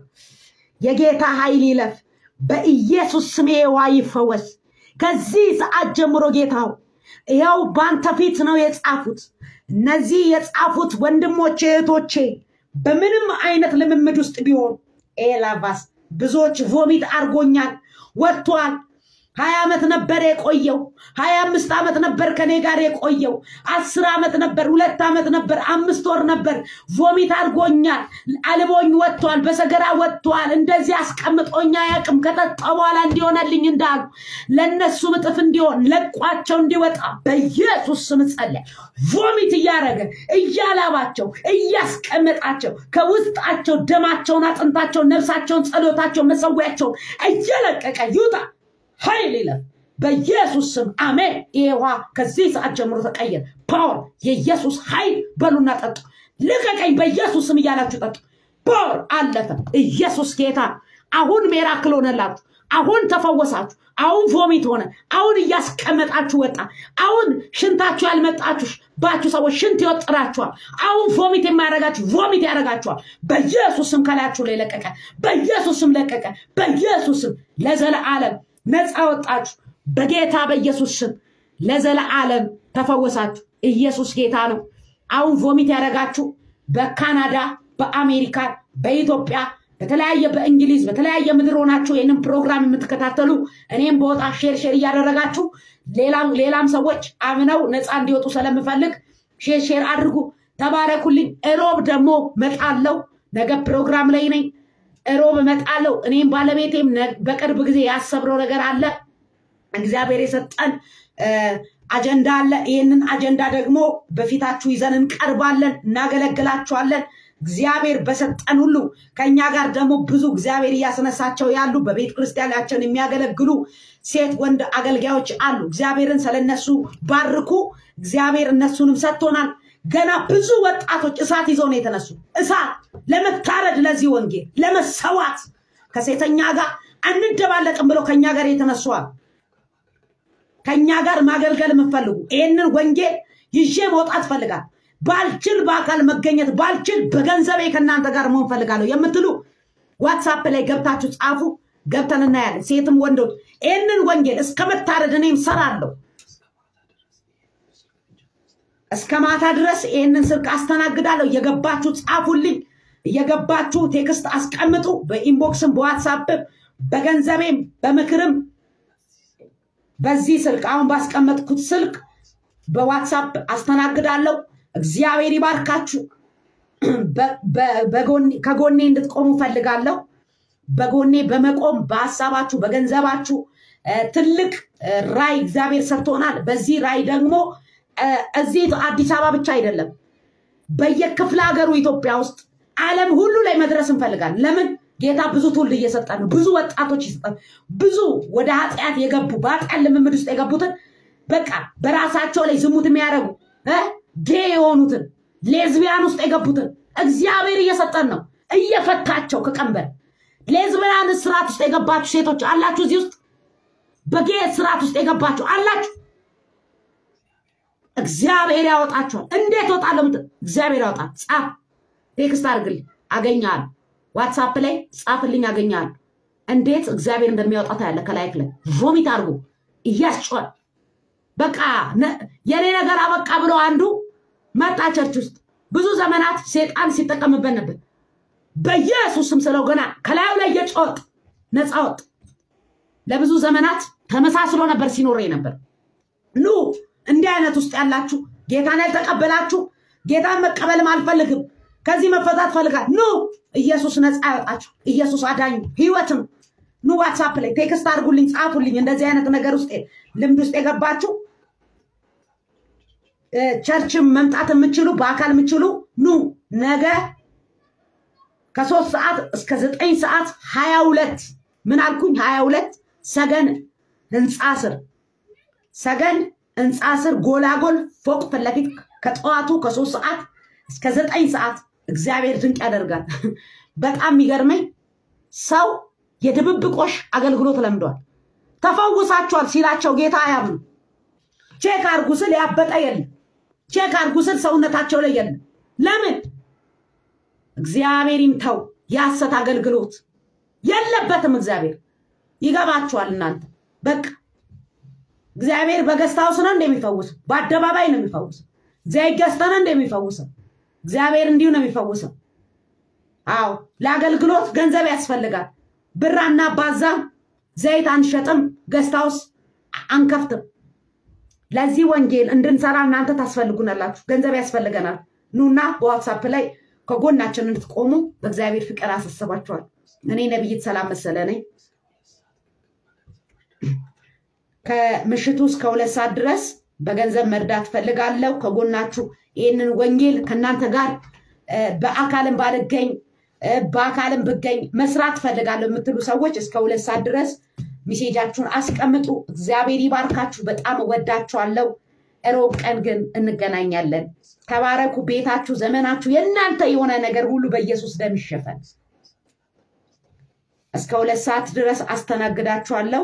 የጌታ ኃይል ይለፍ። በኢየሱስ ስም ይሄ ውሃ ይፈወስ። ከዚህ ሰዓት ጀምሮ ጌታው ይኸው በአንተ ፊት ነው የጻፉት። እነዚህ የጻፉት ወንድሞቼ እህቶቼ በምንም አይነት ልምምድ ውስጥ ቢሆን ኤላቫስ ብዙዎች ቮሚት አርጎኛል ወጥቷል። ሀያ ዓመት ነበር የቆየው። ሀያ አምስት ዓመት ነበር ከኔ ጋር የቆየው። አስር ዓመት ነበር፣ ሁለት ዓመት ነበር፣ አምስት ወር ነበር። ቮሚት አድርጎኛል። አልቦኝ ወጥቷል፣ በሰገራ ወጥቷል። እንደዚህ አስቀምጦኛ ያቅም ከጠጣ በኋላ እንዲሆነልኝ እንዳሉ ለእነሱ እጥፍ እንዲሆን ለቋቸው እንዲወጣ በኢየሱስ ስም ጸለይ። ቮሚት እያደረገ እያላባቸው እያስቀመጣቸው ከውስጣቸው ደማቸውን፣ አጥንታቸውን፣ ነፍሳቸውን፣ ጸሎታቸውን፣ መሰዊያቸውን እየለቀቀ ይውጣ። ኃይል ይለፍ በኢየሱስ ስም አሜን። ይሄ ውሃ ከዚህ ሰዓት ጀምሮ ተቀየር። ፓወር የኢየሱስ ኃይል በሉና ጠጡ። ልቀቀኝ በኢየሱስ ስም እያላችሁ ጠጡ። ፓወር አለፈ። ኢየሱስ ጌታ። አሁን ሜራክል ሆነላችሁ። አሁን ተፈወሳችሁ። አሁን ቮሚት ሆነ። አሁን እያስቀመጣችሁ ወጣ። አሁን ሽንታችሁ ያልመጣችሁ ባችሁ ሰዎች ሽንት ይወጥራችኋል። አሁን ቮሚት የማያደርጋችሁ ቮሚት ያደርጋችኋል። በኢየሱስ ስም ከላያችሁ ላይ ለቀቀ። በኢየሱስ ስም ለቀቀ። በኢየሱስ ስም ለዘለዓለም ነፃ ወጣችሁ። በጌታ በኢየሱስ ስም ለዘለዓለም ተፈወሳችሁ። ኢየሱስ ጌታ ነው። አሁን ቮሚት ያደረጋችሁ በካናዳ፣ በአሜሪካ፣ በኢትዮጵያ፣ በተለያየ በእንግሊዝ፣ በተለያየ ምድር ሆናችሁ ይህንን ፕሮግራም የምትከታተሉ እኔም በወጣ ሼር ሼር እያደረጋችሁ ሌላም ሌላም ሰዎች አምነው ነፃ እንዲወጡ ስለምፈልግ ሼር ሼር አድርጉ። ተባረኩልኝ። እሮብ ደግሞ መጣለው። ነገ ፕሮግራም ላይ ነኝ። እሮብ እመጣለሁ። እኔም ባለቤቴም በቅርብ ጊዜ ያሰብነው ነገር አለ። እግዚአብሔር የሰጠን አጀንዳ አለ። ይህንን አጀንዳ ደግሞ በፊታችሁ ይዘን እንቀርባለን፣ እናገለግላችኋለን። እግዚአብሔር በሰጠን ሁሉ ከእኛ ጋር ደግሞ ብዙ እግዚአብሔር እያስነሳቸው ያሉ በቤተ ክርስቲያናችን የሚያገለግሉ ሴት ወንድ አገልጋዮች አሉ። እግዚአብሔርን ስለነሱ ባርኩ። እግዚአብሔር እነሱንም ሰጥቶናል። ገና ብዙ ወጣቶች እሳት ይዘው ነው የተነሱ። እሳት ለመታረድ ለዚህ ወንጌል ለመሰዋት ከሴተኛ ጋር አንደባለቅም ብለው ከኛ ጋር የተነሷል። ከኛ ጋር ማገልገል የምፈልጉ ይህንን ወንጌል ይዤ መውጣት ፈልጋል። ባልችል በአካል መገኘት ባልችል በገንዘቤ ከእናንተ ጋር መሆን ፈልጋለሁ የምትሉ ዋትሳፕ ላይ ገብታችሁ ጻፉ። ገብተን እናያለን። ሴትም ወንዶች ይህንን ወንጌል እስከ መታረድ እኔም ሰራለሁ። እስከ ማታ ድረስ ይህንን ስልክ አስተናግዳለሁ። እየገባችሁ ጻፉልኝ፣ እየገባችሁ ቴክስት አስቀምጡ። በኢንቦክስም በዋትሳፕም በገንዘቤም በምክርም በዚህ ስልክ አሁን ባስቀመጥኩት ስልክ በዋትሳፕ አስተናግዳለሁ። እግዚአብሔር ይባርካችሁ። ከጎኔ እንድትቆሙ ፈልጋለሁ። በጎኔ በመቆም በሀሳባችሁ በገንዘባችሁ ትልቅ ራይ እግዚአብሔር ሰጥቶናል። በዚህ ራይ ደግሞ እዚህ አዲስ አበባ ብቻ አይደለም፣ በየክፍለ ሀገሩ ኢትዮጵያ ውስጥ ዓለም ሁሉ ላይ መድረስ እንፈልጋለን። ለምን ጌታ ብዙ ትውልድ እየሰጠ ነው። ብዙ ወጣቶች ይሰጣል። ብዙ ወደ ኃጢአት የገቡ በኃጢአት ልምምድ ውስጥ የገቡትን በቃ በራሳቸው ላይ ዝሙት የሚያደርጉ ጌ የሆኑትን ሌዝቢያን ውስጥ የገቡትን እግዚአብሔር እየሰጠን ነው፣ እየፈታቸው ከቀንበር ሌዝቢያን ስርዓት ውስጥ የገባችሁ ሴቶች አላችሁ። እዚህ ውስጥ በጌ ስርዓት ውስጥ የገባችሁ አላችሁ። እግዚአብሔር ያወጣችኋል። እንዴት ወጣለሁ? እግዚአብሔር ያወጣል። ጻፍ፣ ቴክስት አድርግልኝ፣ አገኛለሁ። ዋትሳፕ ላይ ጻፍልኝ፣ አገኛለሁ። እንዴት እግዚአብሔር እንደሚያወጣ ታያለህ። ከላይክ ላይ ቮሚት አድርጎ እያስጮኸ በቃ የኔ ነገር አበቃ ብሎ አንዱ መጣ ቸርች ውስጥ ብዙ ዘመናት ሴጣን ሲጠቀምበት ነበር። በኢየሱስም ስለው ገና ከላዩ ላይ የጮጥ ነፃ ወጥ ለብዙ ዘመናት ተመሳስሎ ነበር ሲኖር ነበር። ኑ እንዲህ አይነት ውስጥ ያላችሁ ጌታን ያልተቀበላችሁ ጌታን መቀበልም አልፈልግም ከዚህ መፈታት ፈልጋል ኑ ኢየሱስ ነፃ ያወጣችሁ ኢየሱስ አዳኙ ህይወትም ኑ ዋትሳፕ ላይ ቴክስት አድርጉልኝ ጻፉልኝ እንደዚህ አይነት ነገር ውስጥ ልምድ ውስጥ የገባችሁ ቸርችም መምጣት የምችሉ በአካል የምችሉ ኑ ነገ ከሶስት ሰዓት እስከ ዘጠኝ ሰዓት ሀያ ሁለት ምን አልኩኝ ሀያ ሁለት ሰገን ህንፃ ስር ሰገን ህንፃ ስር ጎላጎል ፎቅ ፊት ለፊት ከጠዋቱ ከሶስት ሰዓት እስከ ዘጠኝ ሰዓት እግዚአብሔር ድንቅ ያደርጋል። በጣም የሚገርመኝ ሰው የድብብቆሽ አገልግሎት ለምዷል። ተፈውሳችኋል ሲላቸው ጌታ አያምኑ። ቼክ አርጉ ስል ያበጠ የለም። ቼክ አርጉ ስል ሰውነታቸው ላይ የለም። ለምን? እግዚአብሔር ይምተው። የሐሰት አገልግሎት የለበትም። እግዚአብሔር ይገባችኋል እናንተ በቃ እግዚአብሔር በገስት ሃውስ ነው እንደሚፈውሰው፣ በአደባባይ ነው የሚፈውሰው። እግዚአብሔር ገዝተ ነው እንደሚፈውሰው። እግዚአብሔር እንዲሁ ነው የሚፈውሰው። አዎ ለአገልግሎት ገንዘብ ያስፈልጋል። ብር አናባዛም፣ ዘይት አንሸጥም፣ ገስት ሃውስ አንከፍትም። ለዚህ ወንጌል እንድንሰራ እናንተ ታስፈልጉናላችሁ። ገንዘብ ያስፈልገናል። ኑና በዋትሳፕ ላይ ከጎናችን እንድትቆሙ በእግዚአብሔር ፍቅር አሳስባችኋል። እኔ ነቢይት ሰላም መሰለ ነኝ። ከምሽቱ እስከ ሁለት ሰዓት ድረስ በገንዘብ መርዳት ፈልጋለሁ። ከጎናችሁ ይህንን ወንጌል ከእናንተ ጋር በአካልም ባልገኝ በአካልም ብገኝ መስራት ፈልጋለሁ የምትሉ ሰዎች እስከ ሁለት ሰዓት ድረስ ሚሴጃችሁን አስቀምጡ። እግዚአብሔር ይባርካችሁ። በጣም እወዳችኋለሁ። እሮብ ቀን ግን እንገናኛለን። ተባረኩ። ቤታችሁ፣ ዘመናችሁ የእናንተ የሆነ ነገር ሁሉ በኢየሱስ ደም ይሸፈን። እስከ ሁለት ሰዓት ድረስ አስተናግዳችኋለሁ።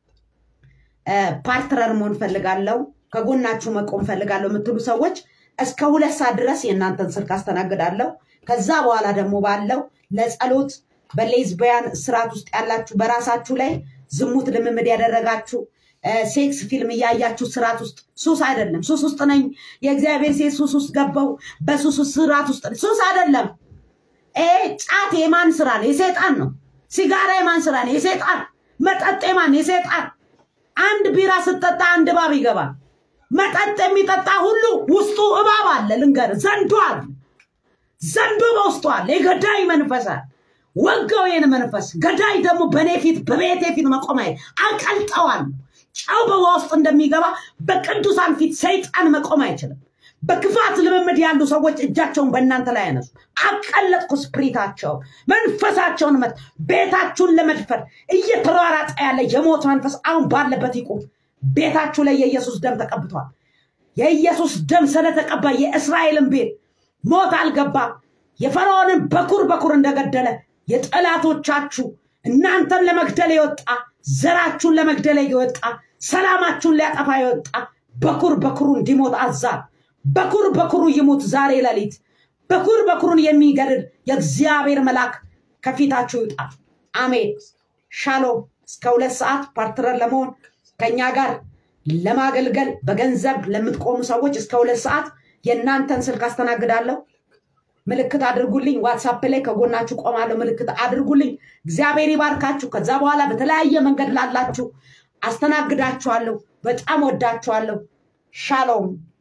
ፓርትነር መሆን ፈልጋለሁ፣ ከጎናችሁ መቆም ፈልጋለሁ የምትሉ ሰዎች እስከ ሁለት ሰዓት ድረስ የእናንተን ስልክ አስተናግዳለሁ። ከዛ በኋላ ደግሞ ባለው ለጸሎት በሌዝቢያን ስርዓት ውስጥ ያላችሁ በራሳችሁ ላይ ዝሙት ልምምድ ያደረጋችሁ ሴክስ ፊልም እያያችሁ ስርዓት ውስጥ ሱስ አይደለም። ሱስ ውስጥ ነኝ የእግዚአብሔር ሴት ሱስ ውስጥ ገባው በሱስ ስርዓት ውስጥ ሱስ አይደለም። ጫት የማን ስራ ነው? የሴጣን ነው። ሲጋራ የማን ስራ ነው? የሴጣን መጠጥ የማን? የሴጣን አንድ ቢራ ስትጠጣ አንድ እባብ ይገባል። መጠጥ የሚጠጣ ሁሉ ውስጡ እባብ አለ። ልንገር፣ ዘንዶ አለ። ዘንዶ በውስጡ አለ። የገዳይ መንፈስ አለ። ወጋው ይህን መንፈስ። ገዳይ ደግሞ በእኔ ፊት በቤቴ ፊት መቆም አይ አቀልጠዋል። ጨው በውሃ ውስጥ እንደሚገባ በቅዱሳን ፊት ሰይጣን መቆም አይችልም። በክፋት ልምምድ ያሉ ሰዎች እጃቸውን በእናንተ ላይ ያነሱ። አቀለጥኩ ስፕሪታቸው መንፈሳቸውን መት ቤታችሁን ለመድፈር እየተሯራጠ ያለ የሞት መንፈስ አሁን ባለበት ይቁም። ቤታችሁ ላይ የኢየሱስ ደም ተቀብቷል። የኢየሱስ ደም ስለተቀባ የእስራኤልን ቤት ሞት አልገባ። የፈርዖንን በኩር በኩር እንደገደለ የጠላቶቻችሁ እናንተን ለመግደል የወጣ ዘራችሁን ለመግደል የወጣ ሰላማችሁን ሊያጠፋ የወጣ በኩር በኩሩ እንዲሞት አዛል። በኩር በኩሩ ይሙት ዛሬ ሌሊት። በኩር በኩሩን የሚገድል የእግዚአብሔር መልአክ ከፊታችሁ ይውጣ። አሜን። ሻሎም። እስከ ሁለት ሰዓት ፓርትነር ለመሆን ከኛ ጋር ለማገልገል በገንዘብ ለምትቆሙ ሰዎች እስከ ሁለት ሰዓት የእናንተን ስልክ አስተናግዳለሁ። ምልክት አድርጉልኝ። ዋትሳፕ ላይ ከጎናችሁ ቆማለሁ። ምልክት አድርጉልኝ። እግዚአብሔር ይባርካችሁ። ከዛ በኋላ በተለያየ መንገድ ላላችሁ አስተናግዳችኋለሁ። በጣም ወዳችኋለሁ። ሻሎም